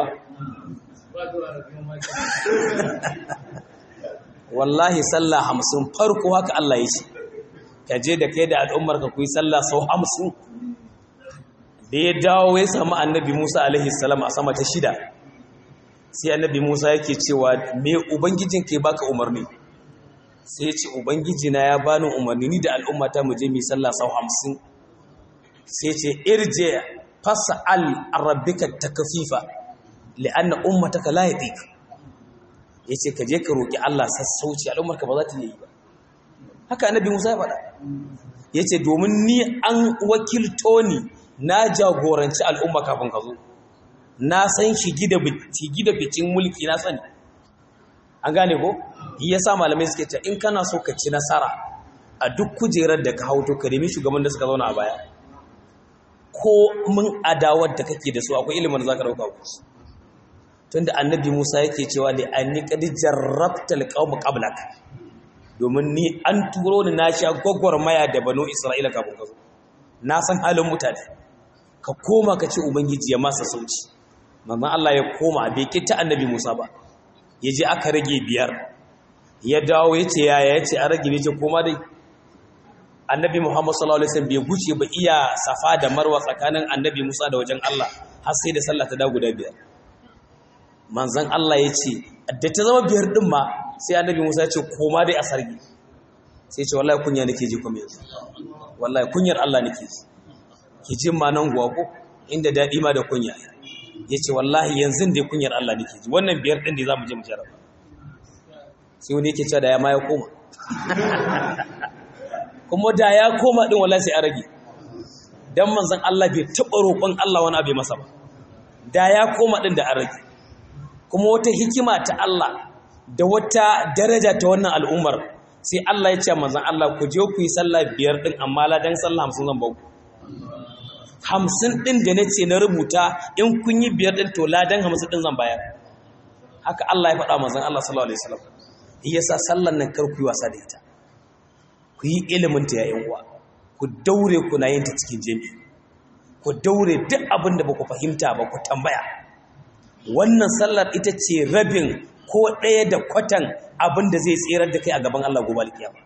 wallahi sallah hamsin farko haka Allah ya ce ka je da kai da al'ummar ka kuyi sallah sau hamsin da ya dawo ya samu annabi Musa alaihi salam a sama ta shida sai annabi Musa yake cewa me ubangijin ke baka umarni sai ya ce ubangiji na ya bani umarni ni da al'ummata mu je mu sallah sau hamsin sai ce irje fas'al rabbika takfifa li'anna ummataka la yadiq yace ka je ka roki Allah sassauci al'ummarka ba za ta yi ba haka annabi Musa ya faɗa yace domin ni an wakilto ni na jagoranci al'umma kafin ka zo na san shi gida gida bicin mulki na sani an gane ko yasa malamai suke cewa in kana so ka ci nasara a duk kujerar da ka hauto ka nemi shugaban da suka zauna a baya ko mun adawar da kake da su akwai ilimin da zaka dauka ku tunda annabi Musa yake cewa li anni qad jarrabta alqawm qablak domin ni an turo ni na sha maya da banu Isra'ila kafin ka zo na san halin mutane ka koma ka ce ubangiji ya masa sauci manzon Allah ya koma bai kita annabi Musa ba yaje aka rage biyar ya dawo yace yaya yace an rage bai ce koma dai annabi Muhammad sallallahu alaihi wasallam bai guce ba iya safa da marwa tsakanin annabi Musa da wajen Allah har sai da sallah ta da guda biyar manzon Allah ya ce da ta zama biyar din ma sai annabi Musa ya ce koma dai a sarki sai ya ce wallahi kunya nake ji kuma yanzu wallahi kunyar Allah nake ji ki jin ma nan guwa ko inda dadi ma da kunya ya ce wallahi yanzu dai kunyar Allah nake ji wannan biyar din da zamu je mu jarraba sai wani yake cewa da ya ma ya koma kuma da ya koma din wallahi sai a rage dan manzon Allah bai taba roƙon Allah wani abu masa ba da ya koma din da an rage kuma wata hikima ta Allah da wata daraja ta wannan al'ummar sai Allah ya ce manzon Allah ku je ku yi sallah biyar din amma ladan sallah 50 zan bauku 50 din da nace na rubuta in kun yi biyar din to ladan 50 din zan bayar haka Allah ya faɗa manzon Allah sallallahu alaihi wasallam yasa sallan nan kar ku yi wasa da ita ku yi iliminta yayin uwa ku daure kuna yin ta cikin jami'i ku daure duk abin da ba ku fahimta ba ku tambaya wannan sallar ita ce rabin ko ɗaya da kwatan abin da zai tserar da kai a gaban Allah gobe alkiyama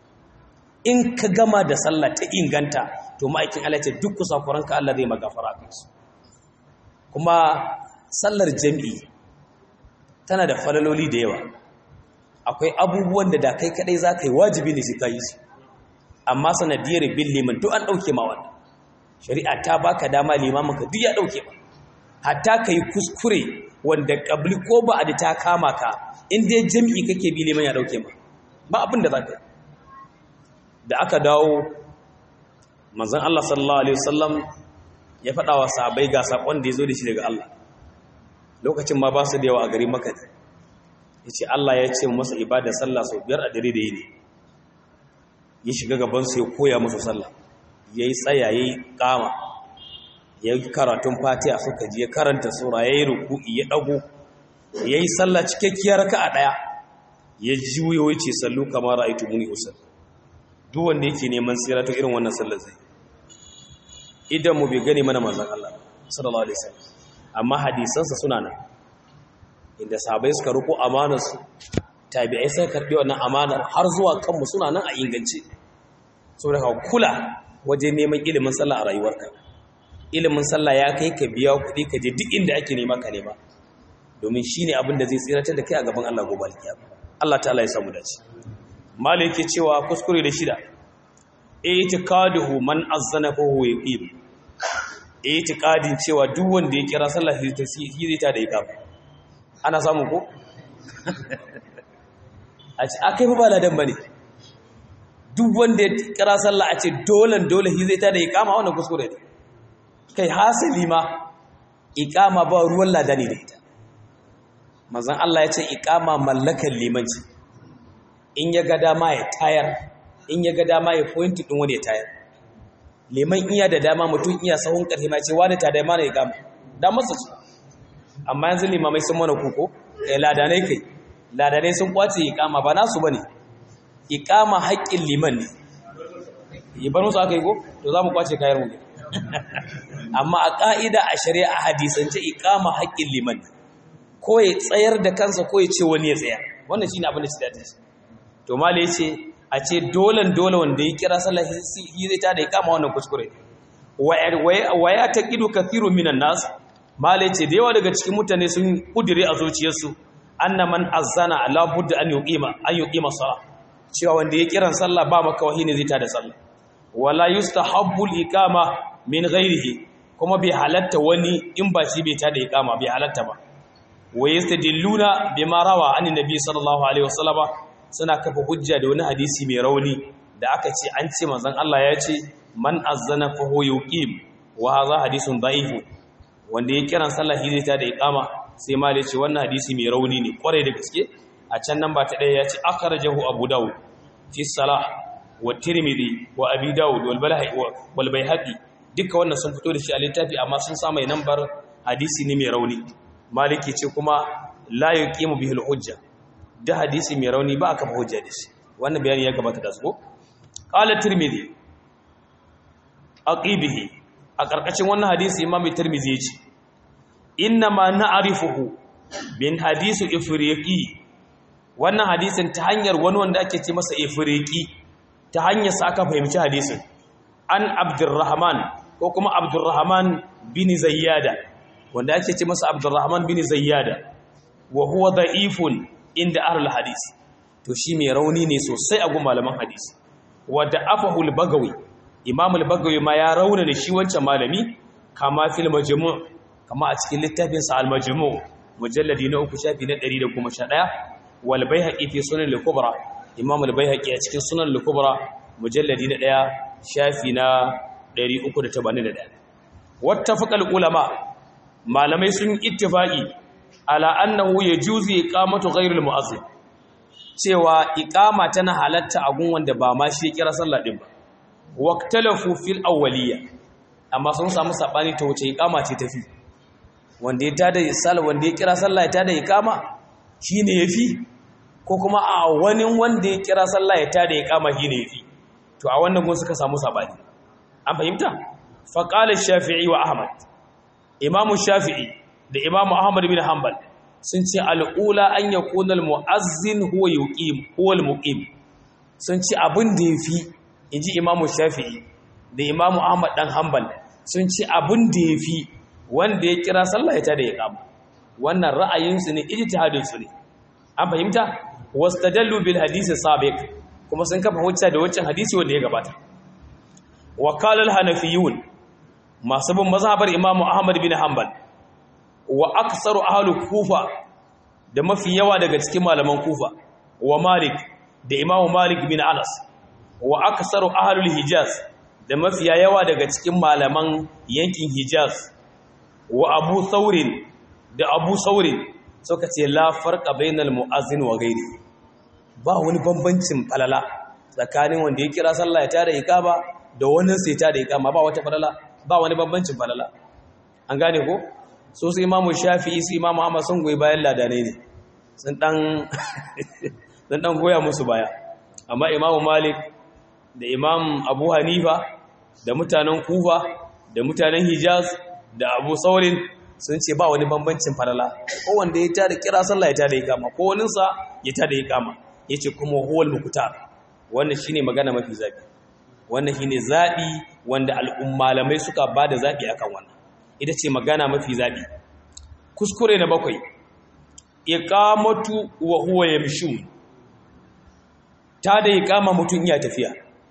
in ka gama da sallah ta inganta to ma'aikin Allah ce duk kusakuranka Allah zai magafara a kansu kuma sallar jami'i tana da falaloli da yawa akwai abubuwan da da kai kadai za ka yi wajibi ne sai ka yi su amma sanadiyar bin liman duk an ɗauke ma wannan shari'a ta baka dama limamin ka duk ya ɗauke ma hatta ka yi kuskure wanda ƙabli ko ba a da ta kama ka in dai jami'i kake bi liman ya ɗauke ma ba abin da za ka yi da aka dawo manzon Allah sallallahu alaihi wasallam ya faɗa wa sahabbai ga sakon da ya zo da shi daga Allah lokacin ma ba su da yawa a gari Makka ya ce Allah ya ce masa ibada sallah sau biyar a dare da yini ya shiga gabansu ya koya musu sallah ya yi tsaya ya yi kama ya yi karatun fatiha suka ji ya karanta sura ya yi ruku'i ya ɗago ya yi sallah cikakkiyar raka a ɗaya ya juyo ya ce sallu kamar ra'aitu muni usul duk wanda yake neman tsira ta irin wannan sallar zai idan mu bai gani mana manzon Allah sallallahu alaihi wasallam amma hadisansa suna nan inda sabai suka ruko amanarsu tabi'ai sai karbi wannan amanar har zuwa kanmu suna nan a ingance saboda ka kula waje neman ilimin sallah a rayuwarka ilimin sallah ya kai ka biya kuɗi ka je duk inda ake nema ka nema domin shine abin da zai tsiratar da kai a gaban Allah gobe alkiyama Allah ta'ala ya samu dace malai yake cewa kuskure da shida i'tiqaduhu man azzana fa huwa yaqim i'tiqadin cewa duk wanda ya kira sallah zai ta da iqama ana samu ko a ce akai fa ba ladan bane duk wanda ya kira sallah a ce dolan dole hi zai ta da iqama wannan kuskure ne kai hasali ma iqama ba ruwan ladani da ita manzon Allah ya ce iqama mallakan limanci in ya ga dama ya tayar in ya ga dama ya point din wani ya tayar liman iya da dama mutum iya sahun karfi ma ce wani ta da mana iqama da masa ce amma yanzu limamai sun mana kuko eh ladanai kai ladanai sun kwace iqama ba nasu bane iqama haƙƙin liman ne yi bar musu aka yi ko to za mu kwace kayan mu amma a ƙa'ida a shari'a a hadisance iqama haƙƙin liman ko ya tsayar da kansa ko ya ce wani ya tsaya wannan shine abin da shi dace to mala yace a ce dolan dole wanda ya kira sallah shi zai ta da iqama wannan kuskure wa ya taqidu kathiru minan nas mala yace da yawa daga cikin mutane sun kudire a zuciyarsu anna man azana la budda an yuqima an yuqima salah cewa wanda ya kiran sallah ba maka wahi ne zai ta da sallah wala yustahabbu al-iqama min ghairihi kuma bai halatta wani in ba shi bai ta da iqama bai halatta ba wa yastadilluna bima rawa an nabi sallallahu alaihi wasallam suna kafa hujja da wani hadisi mai rauni da aka ce an ce manzon Allah ya ce man azzana fa huwa yuqim wa hadha hadithun da'if wanda ya kiran sallah shi zai ta da iqama sai ma ce wannan hadisi mai rauni ne kwarai da gaske a can nan ba ta daya ya ce akhrajahu abu dawud fi salah wa tirmidhi wa abi dawud wal balhi wal bayhaqi duka wannan sun fito da shi a littafi amma sun sa mai nambar hadisi ne mai rauni maliki ce kuma la yuqimu bihi hujja da hadisi mai rauni ba aka hujja da shi wannan bayani ya gabata da su qala tirmidhi aqibihi a karkashin wannan hadisi imam tirmidhi ya ce inna ma na'rifuhu bin hadisu ifriqi wannan hadisin ta hanyar wani wanda ake ce masa ifriqi ta hanyar sa aka fahimci hadisin an abdurrahman ko kuma abdurrahman bin zayyada wanda ake ce masa abdurrahman bin zayyada wa huwa da'ifun inda ahlul hadis to shi mai rauni ne sosai a gun malaman hadis wa da'afahu al-bagawi imam al-bagawi ma ya rauna da shi wancan malami kama fil majmu' kama a cikin littafin sa al-majmu' mujalladi na uku shafi na 111 wal baihaqi fi sunan al-kubra imam al-baihaqi a cikin sunan al-kubra mujalladi na 1 shafi na 381 wattafaqa al-ulama malamai sun ittifaqi ala annahu yajuzu iqamatu ghayril mu'azzin cewa iqama tana halatta a gun wanda ba ma shi kira sallah din ba waqtalafu fil awwaliyya amma sun samu sabani ta wuce iqama ce tafi wanda ya tada sallah wanda ya kira sallah ya tada iqama shine yafi ko kuma a wani wanda ya kira sallah ya tada iqama shine yafi to a wannan gun suka samu sabani an fahimta faqala shafi'i wa ahmad imamu shafi'i da imamu ahmad bin hanbal sun ce al'ula an ya kunar mu'azzin huwa yuqim huwa al-muqim sun ce abin da yafi inji imamu shafi'i da imamu ahmad dan hanbal sun ce abin da yafi wanda ya kira sallah ya tada ya kama wannan ra'ayinsu ne ijtihadin su ne an fahimta wastadallu bil hadisi sabiq kuma sun kafa hujja da wancan hadisi wanda ya gabata wa qala al-hanafiyun masu bin mazhabar imamu ahmad bin hanbal wa aksaru ahlu kufa da mafi yawa daga cikin malaman kufa wa malik da imamu malik bin anas wa aksaru ahlul hijaz da mafi yawa daga cikin malaman yankin hijaz wa abu saurin da abu saurin suka ce la farqa bainal muazzin wa ghairi ba wani bambancin falala tsakanin wanda ya kira sallah ya tada iqama da wannan sai tada iqama ba wata falala ba wani bambancin falala an gane ko so su imamu shafi'i su imamu ahmad sun goyi bayan ladane ne sun dan goya musu baya amma imamu malik da imam abu hanifa da mutanen kufa da mutanen hijaz da abu saurin sun ce ba wani bambancin falala ko wanda ya tada kira sallah ya tada ikama ko waninsa ya tada ikama ya ce kuma huwal mukutar wannan shine magana mafi zaɓi wannan shine zaɓi wanda al'ummalamai suka ba da zaɓi akan wannan ita ce magana mafi zaɓi kuskure na bakwai iqamatu wa huwa yamshu ta da iqama mutum iya tafiya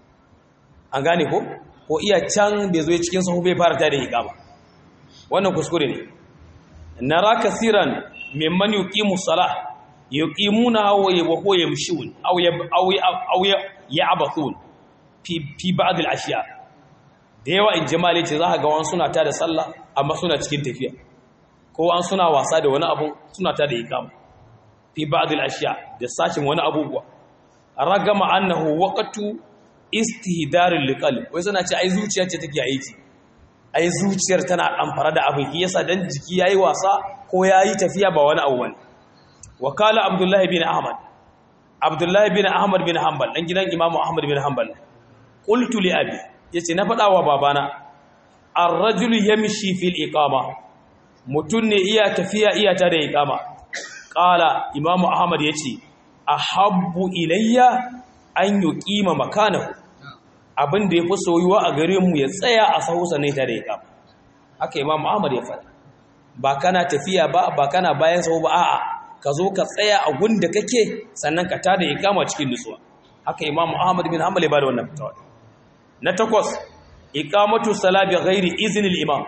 an gane ko ko iya can bai zo cikin sahu bai fara ta da iqama wannan kuskure ne nara kasiran mimman yuqimu salah yuqimuna wa huwa yamshun aw aw aw ya'bathun fi fi ba'd al-ashya da yawa in jama'a ce za ka ga wani suna ta da sallah amma suna cikin tafiya ko an suna wasa da wani abu suna ta da ikama fi ba'd al-ashya da sashin wani abubuwa ragama annahu waqtu istihdar al-qalb wai suna ce ai zuciya ce take aiki ai zuciyar tana amfara da abin yasa dan jiki yayi wasa ko yayi tafiya ba wani abu bane wakala abdullahi bin ahmad abdullahi bin ahmad bin hanbal dan gidan imamu ahmad bin hanbal qultu li abi yace na faɗa wa babana ar-rajulu yamshi fil iqama mutun ne iya tafiya iya ta da iqama qala imamu ahmad yace ahabbu ilayya an yuqima makanahu abin da yafi soyuwa a gare mu ya tsaya a sahusa ne ta da iqama haka imamu ahmad ya faɗa ba kana tafiya ba ba kana bayan sahu ba a'a ka zo ka tsaya a gunda kake sannan ka tada iqama cikin nutsuwa haka imamu ahmad bin hanbal ya bada wannan fatawa na takwas iqamatu salati ghairi iznil imam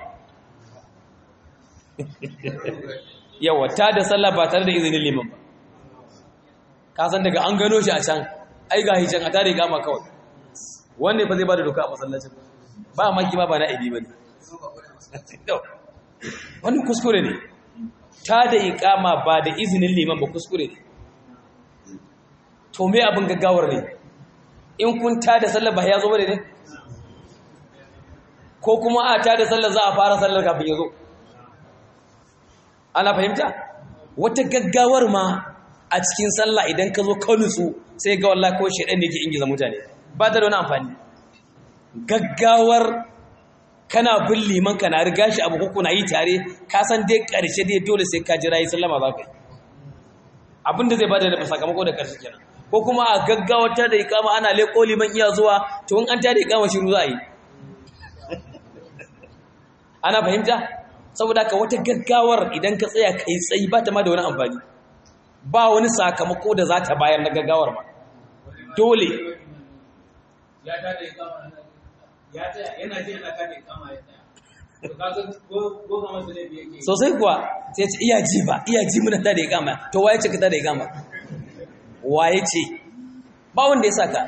yawa ta da sallah ba tare da izinin liman ba ka san daga an gano shi a can ai ga hi can a tare iqama kawai wanda fa zai bada doka a masallacin ba maki ba ba na ibi bane wani kuskure ne ta da iqama ba da izinin liman ba kuskure ne to me abin gaggawar ne in kun ta da sallar ba ya zo bane ne ko kuma a ta da sallar za a fara sallar kafin ya zo ana fahimta wata gaggawar ma a cikin sallah idan ka zo ka nutsu sai ga wallahi ko shedan ne ke ingiza mutane ba da wani amfani gaggawar kana bin liman kana riga shi abu ko na yi tare ka san dai karshe dai dole sai ka jira yi sallama za ka yi abinda zai bada da sakamako da karshe kenan ko kuma a gaggawata da ikama ana leko liman iya zuwa to in an tada ikama shiru za a yi ana fahimta saboda ka wata gaggawar idan ka tsaya kai tsayi ba ta ma da wani amfani ba wani sakamako da za ta bayar na gaggawar ba dole ya tada ikama ya tsaya yana ji ana tada ikama ya tsaya to kaga ko ko kamar su ne yake sosai kuwa sai ce iya ji ba iya ji muna tada ikama to waye ce ka tada ikama waye ce ba wanda ya saka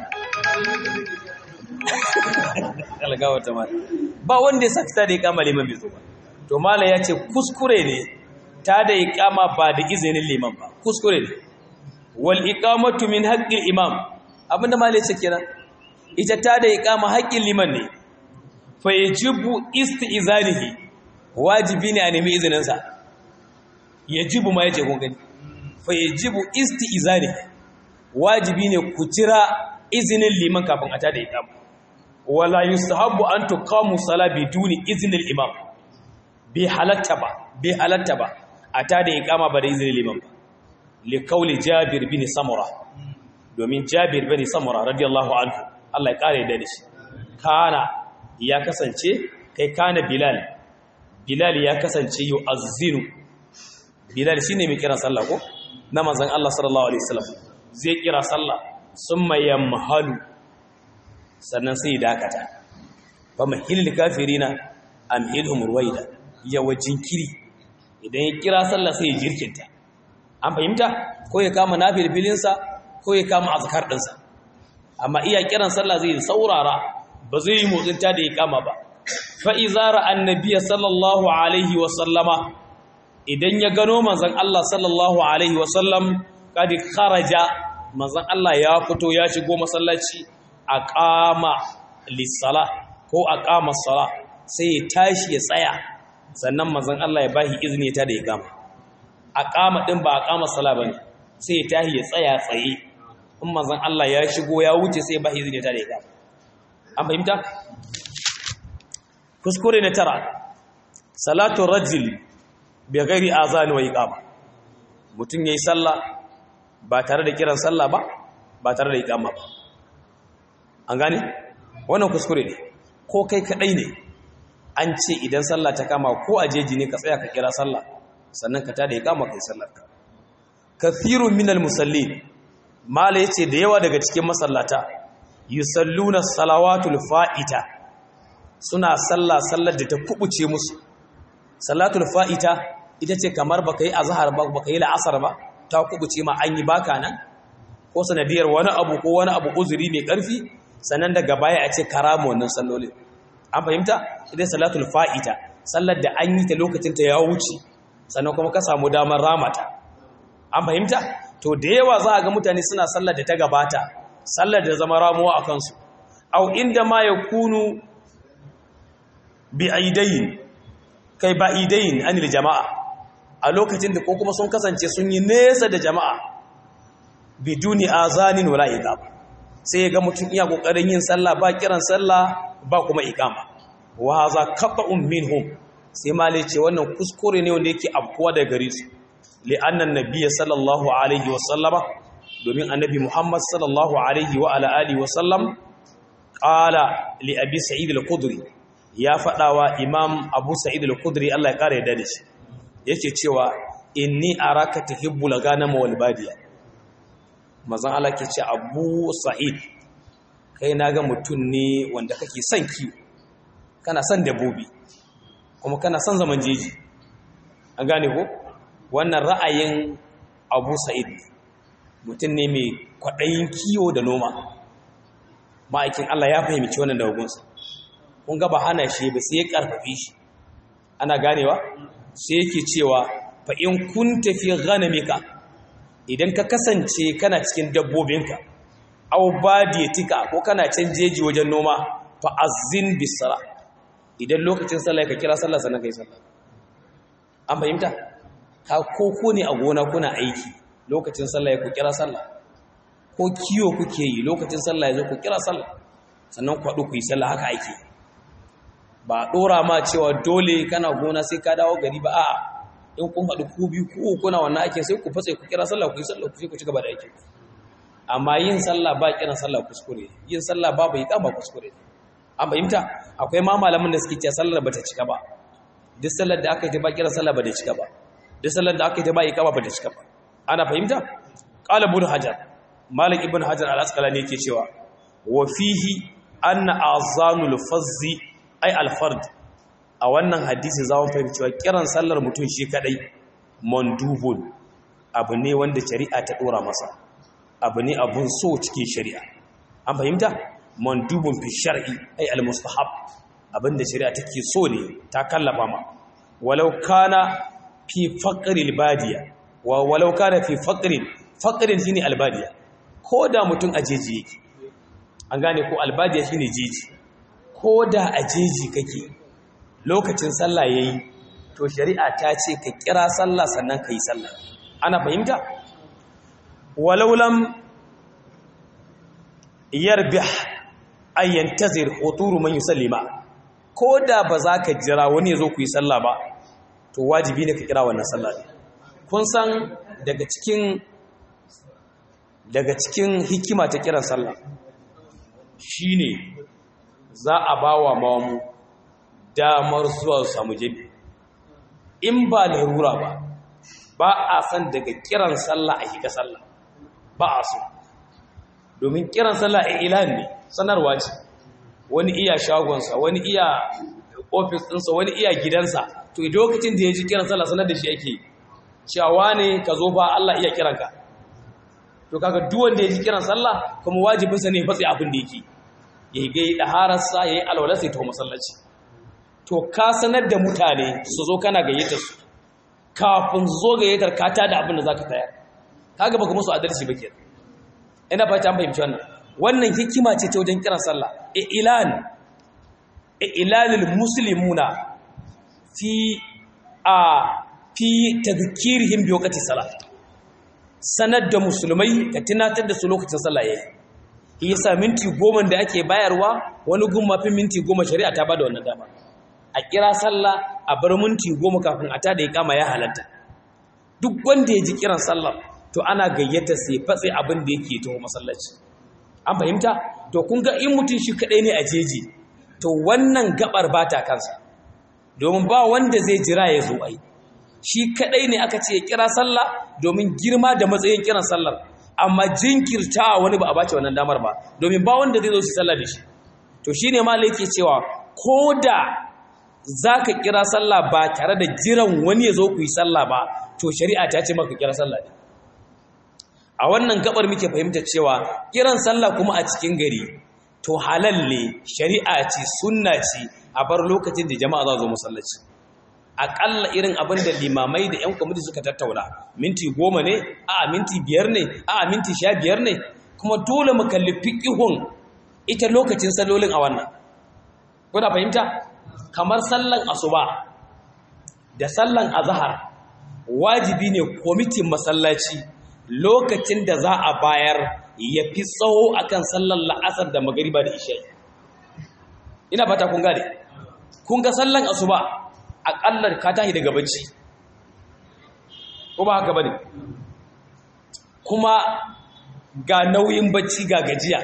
algawa ta mata ba wanda ya saka ta da ikama liman bai zo ba to mala ya ce kuskure ne ta da ikama ba da izinin liman ba kuskure ne wal iqamatu min haqqil imam abinda mala ya ce kenan ita ta da ikama haƙƙin liman ne fa yajibu isti'zanihi wajibi ne a nemi izinin sa yajibu ma yace kun gani fa yajibu isti'zanihi wajibi ne ku jira izinin liman kafin a tada ikama wala yustahabbu an tuqamu sala biduni iznil imam bi halatta ba bi halatta ba a tada ikama ba da izinin liman ba li qawli jabir bin samura domin jabir bin samura radiyallahu anhu Allah ya kare da shi kana ya kasance kai kana bilal bilal ya kasance yu'azzinu bilal shine mai kiran sallah ko na manzon Allah sallallahu alaihi wasallam zai kira sallah summa yamhalu sannan sai dakata fa mahilil kafirina amhilhum ruwaida yawa jinkiri idan ya kira sallah sai ya jirkinta an fahimta ko ya kama nafil sa ko ya kama azkar dinsa amma iya kiran sallah zai saurara ba zai yi motsin ta da ya kama ba fa izara annabiya sallallahu alaihi wa sallama idan ya gano manzon Allah sallallahu alaihi wa sallam kadi kharaja manzon Allah ya fito ya shigo masallaci aqama lis-sala ko aqama sala sai ya tashi ya tsaya sannan manzon Allah ya bashi izini ta da ya gama aqama din ba aqama sala bane sai ya tashi ya tsaya tsaye in manzon Allah ya shigo ya wuce sai ya bashi izini ta da ya gama an fahimta kuskure na tara salatu rajul bi ghairi azan wa iqama mutun yayi sallah ba tare da kiran sallah ba ba tare da iqama ba an gane wannan kuskure ne ko kai kadai ne an ce idan sallah ta kama ko a jeji ne ka tsaya ka kira sallah sannan ka tada iqama kai sallar ka kathirun minal musallin mala yace da yawa daga cikin masallata yusalluna salawatul fa'ita suna sallah sallar da ta kubuce musu salatul fa'ita ita ce kamar baka yi azhar ba baka yi la'asar ba ta kubuce ma an yi baka nan ko sanadiyar wani abu ko wani abu uzuri mai ƙarfi sannan daga baya a ce karamu wannan sallolin an fahimta idan salatul fa'ita sallar da an yi ta lokacin ta ya wuce sannan kuma ka samu damar ramata an fahimta to da yawa za a ga mutane suna sallar da ta gabata sallar da zama ramuwa a kansu au inda ma ya kunu bi aidayin kai ba aidayin anil jama'a a lokacin da ko kuma sun kasance sun yi nesa da jama'a biduni azanin wala iqam sai ya ga mutum iya kokarin yin sallah ba kiran sallah ba kuma iqama wa hadha qata'un minhum sai malai ce wannan kuskure ne wanda yake afkuwa daga gare su li anna nabiyya sallallahu alaihi wa sallama domin annabi muhammad sallallahu alaihi wa ala alihi wa sallam qala li abi sa'id al-khudri ya fadawa imam abu sa'id al-khudri Allah ya kare da shi yake cewa inni araka tuhibbul ghanama wal badiya mazan Allah ke ce abu sa'id kai na ga mutum ne wanda kake son kiwo kana son dabbobi kuma kana son zaman jeji an gane ko wannan ra'ayin abu sa'id mutum ne mai kwaɗayin kiwo da noma ma'aikin Allah ya fahimci wannan da hukunsa kun ga ba hana shi ba sai ya karfafe shi ana ganewa sai yake cewa fa in kunta fi ghanamika idan ka kasance kana cikin dabbobinka aw badiyatika ko kana can jeji wajen noma fa azzin bisala idan lokacin sallah ka kira sallah sannan kai sallah an fahimta ka koko ne a gona kuna aiki lokacin sallah ya ku kira sallah ko kiyo kuke yi lokacin sallah ya zo ku kira sallah sannan ku haɗu ku yi sallah haka aiki ba ɗora ma cewa dole kana gona sai ka dawo gari ba a'a in kun haɗu ku biyu ku kuna wannan aikin sai ku fatsa ku kira sallah ku yi sallah ku sai ku ci gaba da aikin amma yin sallah ba kiran sallah kuskure yin sallah ba bai kama kuskure an fahimta akwai ma malamin da suke cewa sallar bata cika ba duk sallar da aka yi ta ba kiran sallah bata cika ba duk sallar da aka yi ta ba iqama bata cika ba ana fahimta qala ibn hajar malik ibn hajar al-asqalani yake cewa wa fihi anna azanul fazzi ay al-fard a wannan hadisi za mu fahimci cewa kiran sallar mutum shi kadai mandubun abu ne wanda shari'a ta dora masa abu ne abun so cikin shari'a an fahimta mandubun fi shar'i ay al-mustahab abinda shari'a take so ne ta kallafa ma walau kana fi faqril badiya wa walau kana fi faqrin faqrin shine albadiya ko da mutum a jeji yake an gane ko albadiya shine jeji ko da a jeji kake lokacin sallah yayi to shari'a ta ce ka kira sallah sannan ka yi sallah ana fahimta walau lam yarbih ay yantazir huturu man yusallima ko da ba za ka jira wani ya zo ku yi sallah ba to wajibi ne ka kira wannan sallah kun san daga cikin daga cikin hikima ta kiran sallah shine za a bawa mamu damar zuwa su samu jami in ba larura ba ba a san daga kiran sallah a shiga sallah ba a so domin kiran sallah a ilan ne sanarwa ce wani iya shagonsa wani iya ofis ɗinsa wani iya gidansa to lokacin da ya ji kiran sallah sanar da shi ake cewa ne ka zo ba Allah iya kiranka to kaga duk wanda ya ji kiran sallah kuma wajibinsa ne fatsi abin da yake ya yi gai ɗahararsa ya yi alwala sai ta masallaci to ka sanar da mutane su zo kana gayyatar su kafin zo gayyatar ka ta da abin da za ka tayar kaga baka musu adalci ba ke ina fata an fahimci wannan wannan hikima ce ta wajen kiran sallah ilan ilalil muslimuna fi a fi tadhkirihim bi waqti salat sanar da musulmai ka tunatar da su lokacin sallah yayi yasa minti goma da ake bayarwa wani gun mafi minti goma shari'a ta bada wannan dama a kira sallah a bar minti goma kafin a tada kama ya halatta duk wanda ya ji kiran sallah to ana gayyata sai fatsi abin da yake taho masallaci an fahimta to kun ga in mutum shi kadai ne a jeji to wannan gabar ba ta kansa domin ba wanda zai jira ya zo ai shi kadai ne aka ce ya kira sallah domin girma da matsayin kiran sallar amma jinkirta wani ba a bace wannan damar ba domin ba wanda zai zo su sallah da shi to shine malai yake cewa ko da zaka kira sallah ba tare da jiran wani ya zo ku yi sallah ba to shari'a ta ce maka kira sallah ne a wannan gabar muke fahimta cewa kiran sallah kuma a cikin gari to halal ne shari'a ce sunna ce a bar lokacin da jama'a za zo masallaci aƙalla irin abin da limamai da 'yan kwamiti suka tattauna minti goma ne a minti biyar ne a minti sha biyar ne kuma dole mu kalli fiƙihun ita lokacin sallolin a wannan kuna fahimta kamar sallan asuba da sallan azahar wajibi ne kwamitin masallaci lokacin da za a bayar ya fi tsawo akan sallar la'asar da magariba da isha'i ina fata kun gane kun ga sallan asuba aƙallar ka tashi daga bacci ko ba haka bane kuma ga nauyin bacci ga gajiya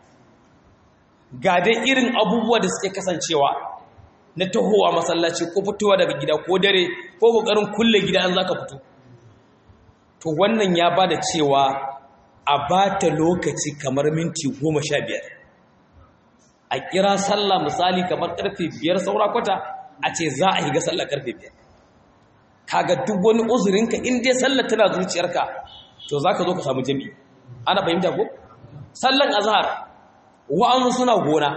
ga dai irin abubuwa da suke kasancewa na tahowa masallaci ko fitowa daga gida ko dare ko kokarin kulle gida an zaka fito to wannan ya bada cewa a bata lokaci kamar minti goma sha biyar a kira sallah misali kamar karfe biyar saura kwata a ce za a higa sallah karfe biyar kaga duk wani uzurinka in dai sallah tana zuciyarka to za ka zo ka samu jami'i ana fahimta ko sallan azhar wa'an suna gona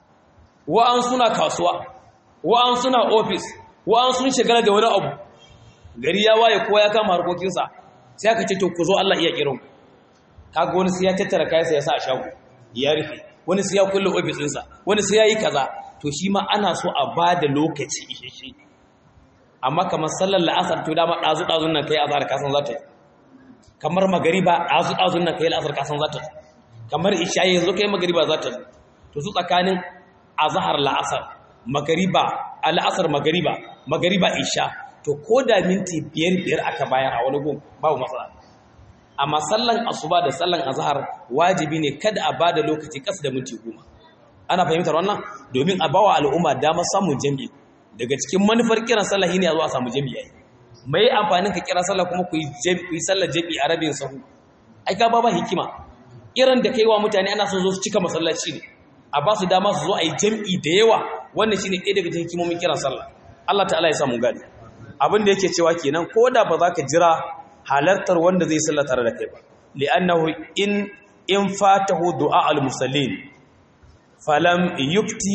wa'an suna kasuwa wa'an suna ofis wa'an sun shigara da wani abu gari ya waye kowa ya kama harkokinsa sai aka ce to ku zo Allah iya kiran kaga wani sai ya tattara kayansa ya sa a shago ya rufe wani sai ya kulle ofis ɗinsa wani sai ya yi kaza to shi ma ana so a ba da lokaci isheshe amma kamar sallar la'asar to dama ɗazu-ɗazun nan kai azhar kasan za ta yi kamar magariba ɗazu-ɗazun nan kai la'asar kasan za ta yi kamar ishayi yanzu kai magariba za ta yi to su tsakanin azhar la'asar magariba al'asar magariba magariba isha to ko da minti biyar biyar aka bayar a wani gun babu matsala amma sallan asuba da sallan azhar wajibi ne kada a bada lokaci kasa da minti goma ana fahimtar wannan domin a bawa al'umma damar samun jami'i daga cikin manufar kiran sallah ne a zo a samu jami'i mai amfanin ka kira sallah kuma ku yi sallar jami'i a rabin sahu ai ka ba ba hikima kiran da kai wa mutane ana son zo su cika masallaci ne a ba su dama su zo a yi jami'i da yawa wannan shine ɗaya daga cikin hikimomin kiran sallah Allah ta'ala ya sa mu gani abin da yake cewa kenan ko da ba za ka jira halartar wanda zai sallah tare da kai ba li'annahu in in fatahu du'a al-musallin falam yukti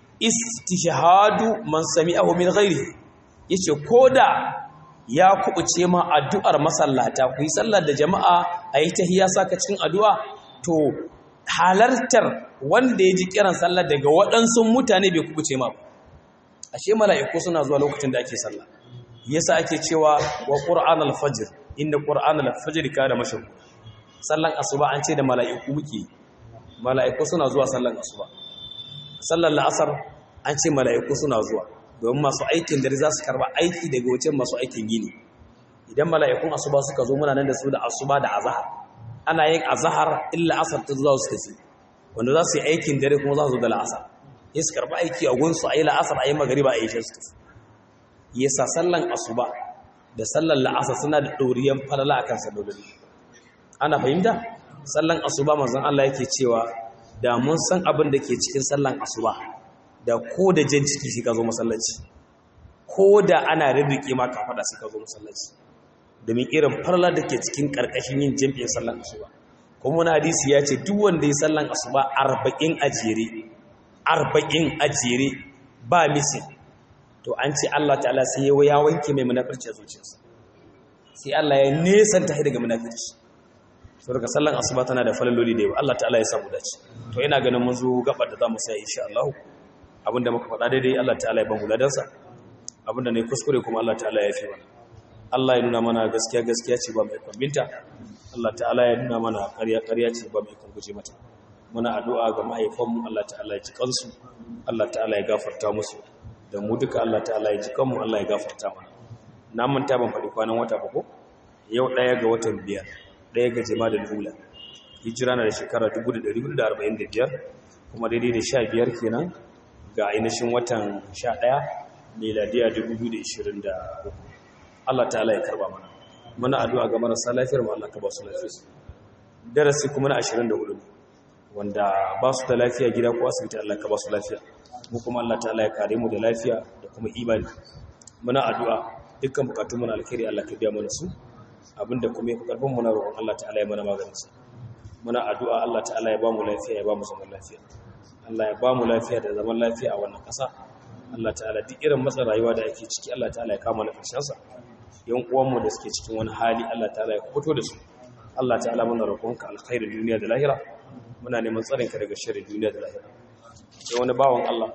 istishhadu man sami'ahu min ghairihi yace koda ya kubuce ma addu'ar masallata ku yi sallar da jama'a ayi tahiyya saka cikin addu'a to halartar wanda ya ji kiran sallar daga waɗansu mutane bai kubuce ma ba ashe mala'iku suna zuwa lokacin da ake sallah yasa ake cewa wa qur'an al-fajr inda qur'an al-fajr kana mashhur sallan asuba an ce da mala'iku muke mala'iku suna zuwa sallan asuba sallar la'asar an ce mala'iku suna zuwa domin masu aikin dare za su karba aiki daga wajen masu aikin gini idan mala'ikun asuba suka zo muna nan da su da asuba da azahar ana yin azahar illa asar ta zuwa su tafi wanda za su yi aikin dare kuma za su zo da la'asar ya su karba aiki a gunsu a yi la'asar a yi magariba a yi shi su tafi yasa sallan asuba da sallan la'asar suna da ɗoriyan falala a kan sallolin ana fahimta sallan asuba manzon Allah yake cewa da mun san abin da ke cikin sallan asuba da ko da jan ciki sai ka zo masallaci ko da ana rirrike ma ka fada sai ka zo masallaci domin irin farla da ke cikin karkashin yin jam'in sallan asuba kuma wani hadisi ya ce duk wanda ya sallan asuba arba'in a jere arba'in a jere ba misin to an ce Allah ta'ala sai ya wanke mai munafirci a zuciyarsa sai Allah ya nesanta shi daga munafirci so daga sallan asuba tana da falaloli da yawa Allah ta'ala ya samu dace to ina ganin mun zo gabar da zamu sai insha Allah abinda muka faɗa daidai Allah ta'ala ya ban huladansa abinda ne kuskure kuma Allah ta'ala ya fi mana Allah ya nuna mana gaskiya gaskiya ce ba mai kwambinta Allah ta'ala ya nuna mana ƙarya ƙarya ce ba mai guje mata muna addu'a ga mahaifanmu Allah ta'ala ya ji kansu Allah ta'ala ya gafarta musu da mu duka Allah ta'ala ya ji kanmu Allah ya gafarta mana na manta ban faɗi kwanan wata ba ko yau ɗaya ga watan biyar ɗaya ga jima da lula hijira na da shekara 1445 kuma daidai da sha biyar kenan ga ainihin watan sha ɗaya meladiya 2023 Allah ta'ala ya karba mana muna addu'a ga marasa lafiyar mu Allah ka ba su lafiya darasi kuma na 24 wanda ba su da lafiya gida ko asibiti Allah ka ba su lafiya mu kuma Allah ta'ala ya kare mu da lafiya da kuma imani muna addu'a dukkan bukatun mu na alkhairi Allah ka biya mana su abinda kuma ya fi karfin mu na roƙon Allah ta'ala ya mana maganin su muna addu'a Allah ta'ala ya ba mu lafiya ya ba mu zaman lafiya Allah ya ba mu lafiya da zaman lafiya a wannan ƙasa Allah ta'ala duk irin matsa rayuwa da ake ciki Allah ta'ala ya kama na ƙarshen sa yan uwanmu da suke cikin wani hali Allah ta'ala ya fito da su Allah ta'ala muna roƙonka alkhairin duniya da lahira muna neman tsarin ka daga sharrin duniya da lahira sai wani bawan Allah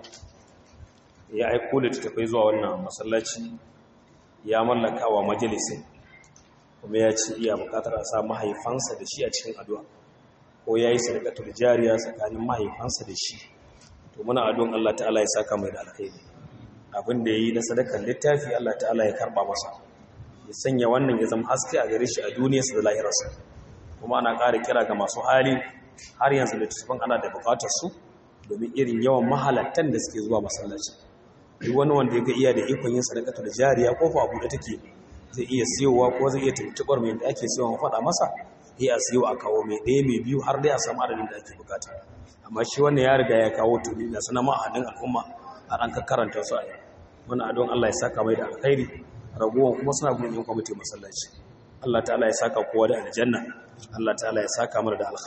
ya aiko da tafai zuwa wannan masallaci ya mallaka wa majalisin kuma ya ce iya bukatar a sa mahaifansa da shi a cikin addu'a ko yayi sadaqatul jariya tsakanin mahaifansa da shi to muna adon Allah ta'ala ya saka mai da alkhairi abin da yayi na sadakar littafi Allah ta'ala ya karba masa ya sanya wannan ya zama haske a gare shi a duniyarsa da lahirarsa kuma ana ƙara kira ga masu hali har yanzu littattafan ana da buƙatar su domin irin yawan mahalattan da suke zuwa masallaci duk wani wanda ya ga iya da ikon yin sadakatul jariya ko fa abu da take zai iya siyowa ko zai iya tuntuɓar mai da ake siyowa faɗa masa ya a siyo a kawo mai ɗaya mai biyu har dai a samu adadin da ake bukata amma shi wannan ya riga ya kawo tuni na sanar ma'adin al'umma a ran karanta su a yau muna adon Allah ya saka mai da alkhairi ragowar kuma suna gudun yin kwamitin masallaci Allah ta'ala ya saka kowa da aljanna Allah ta'ala ya saka mana da alkhairi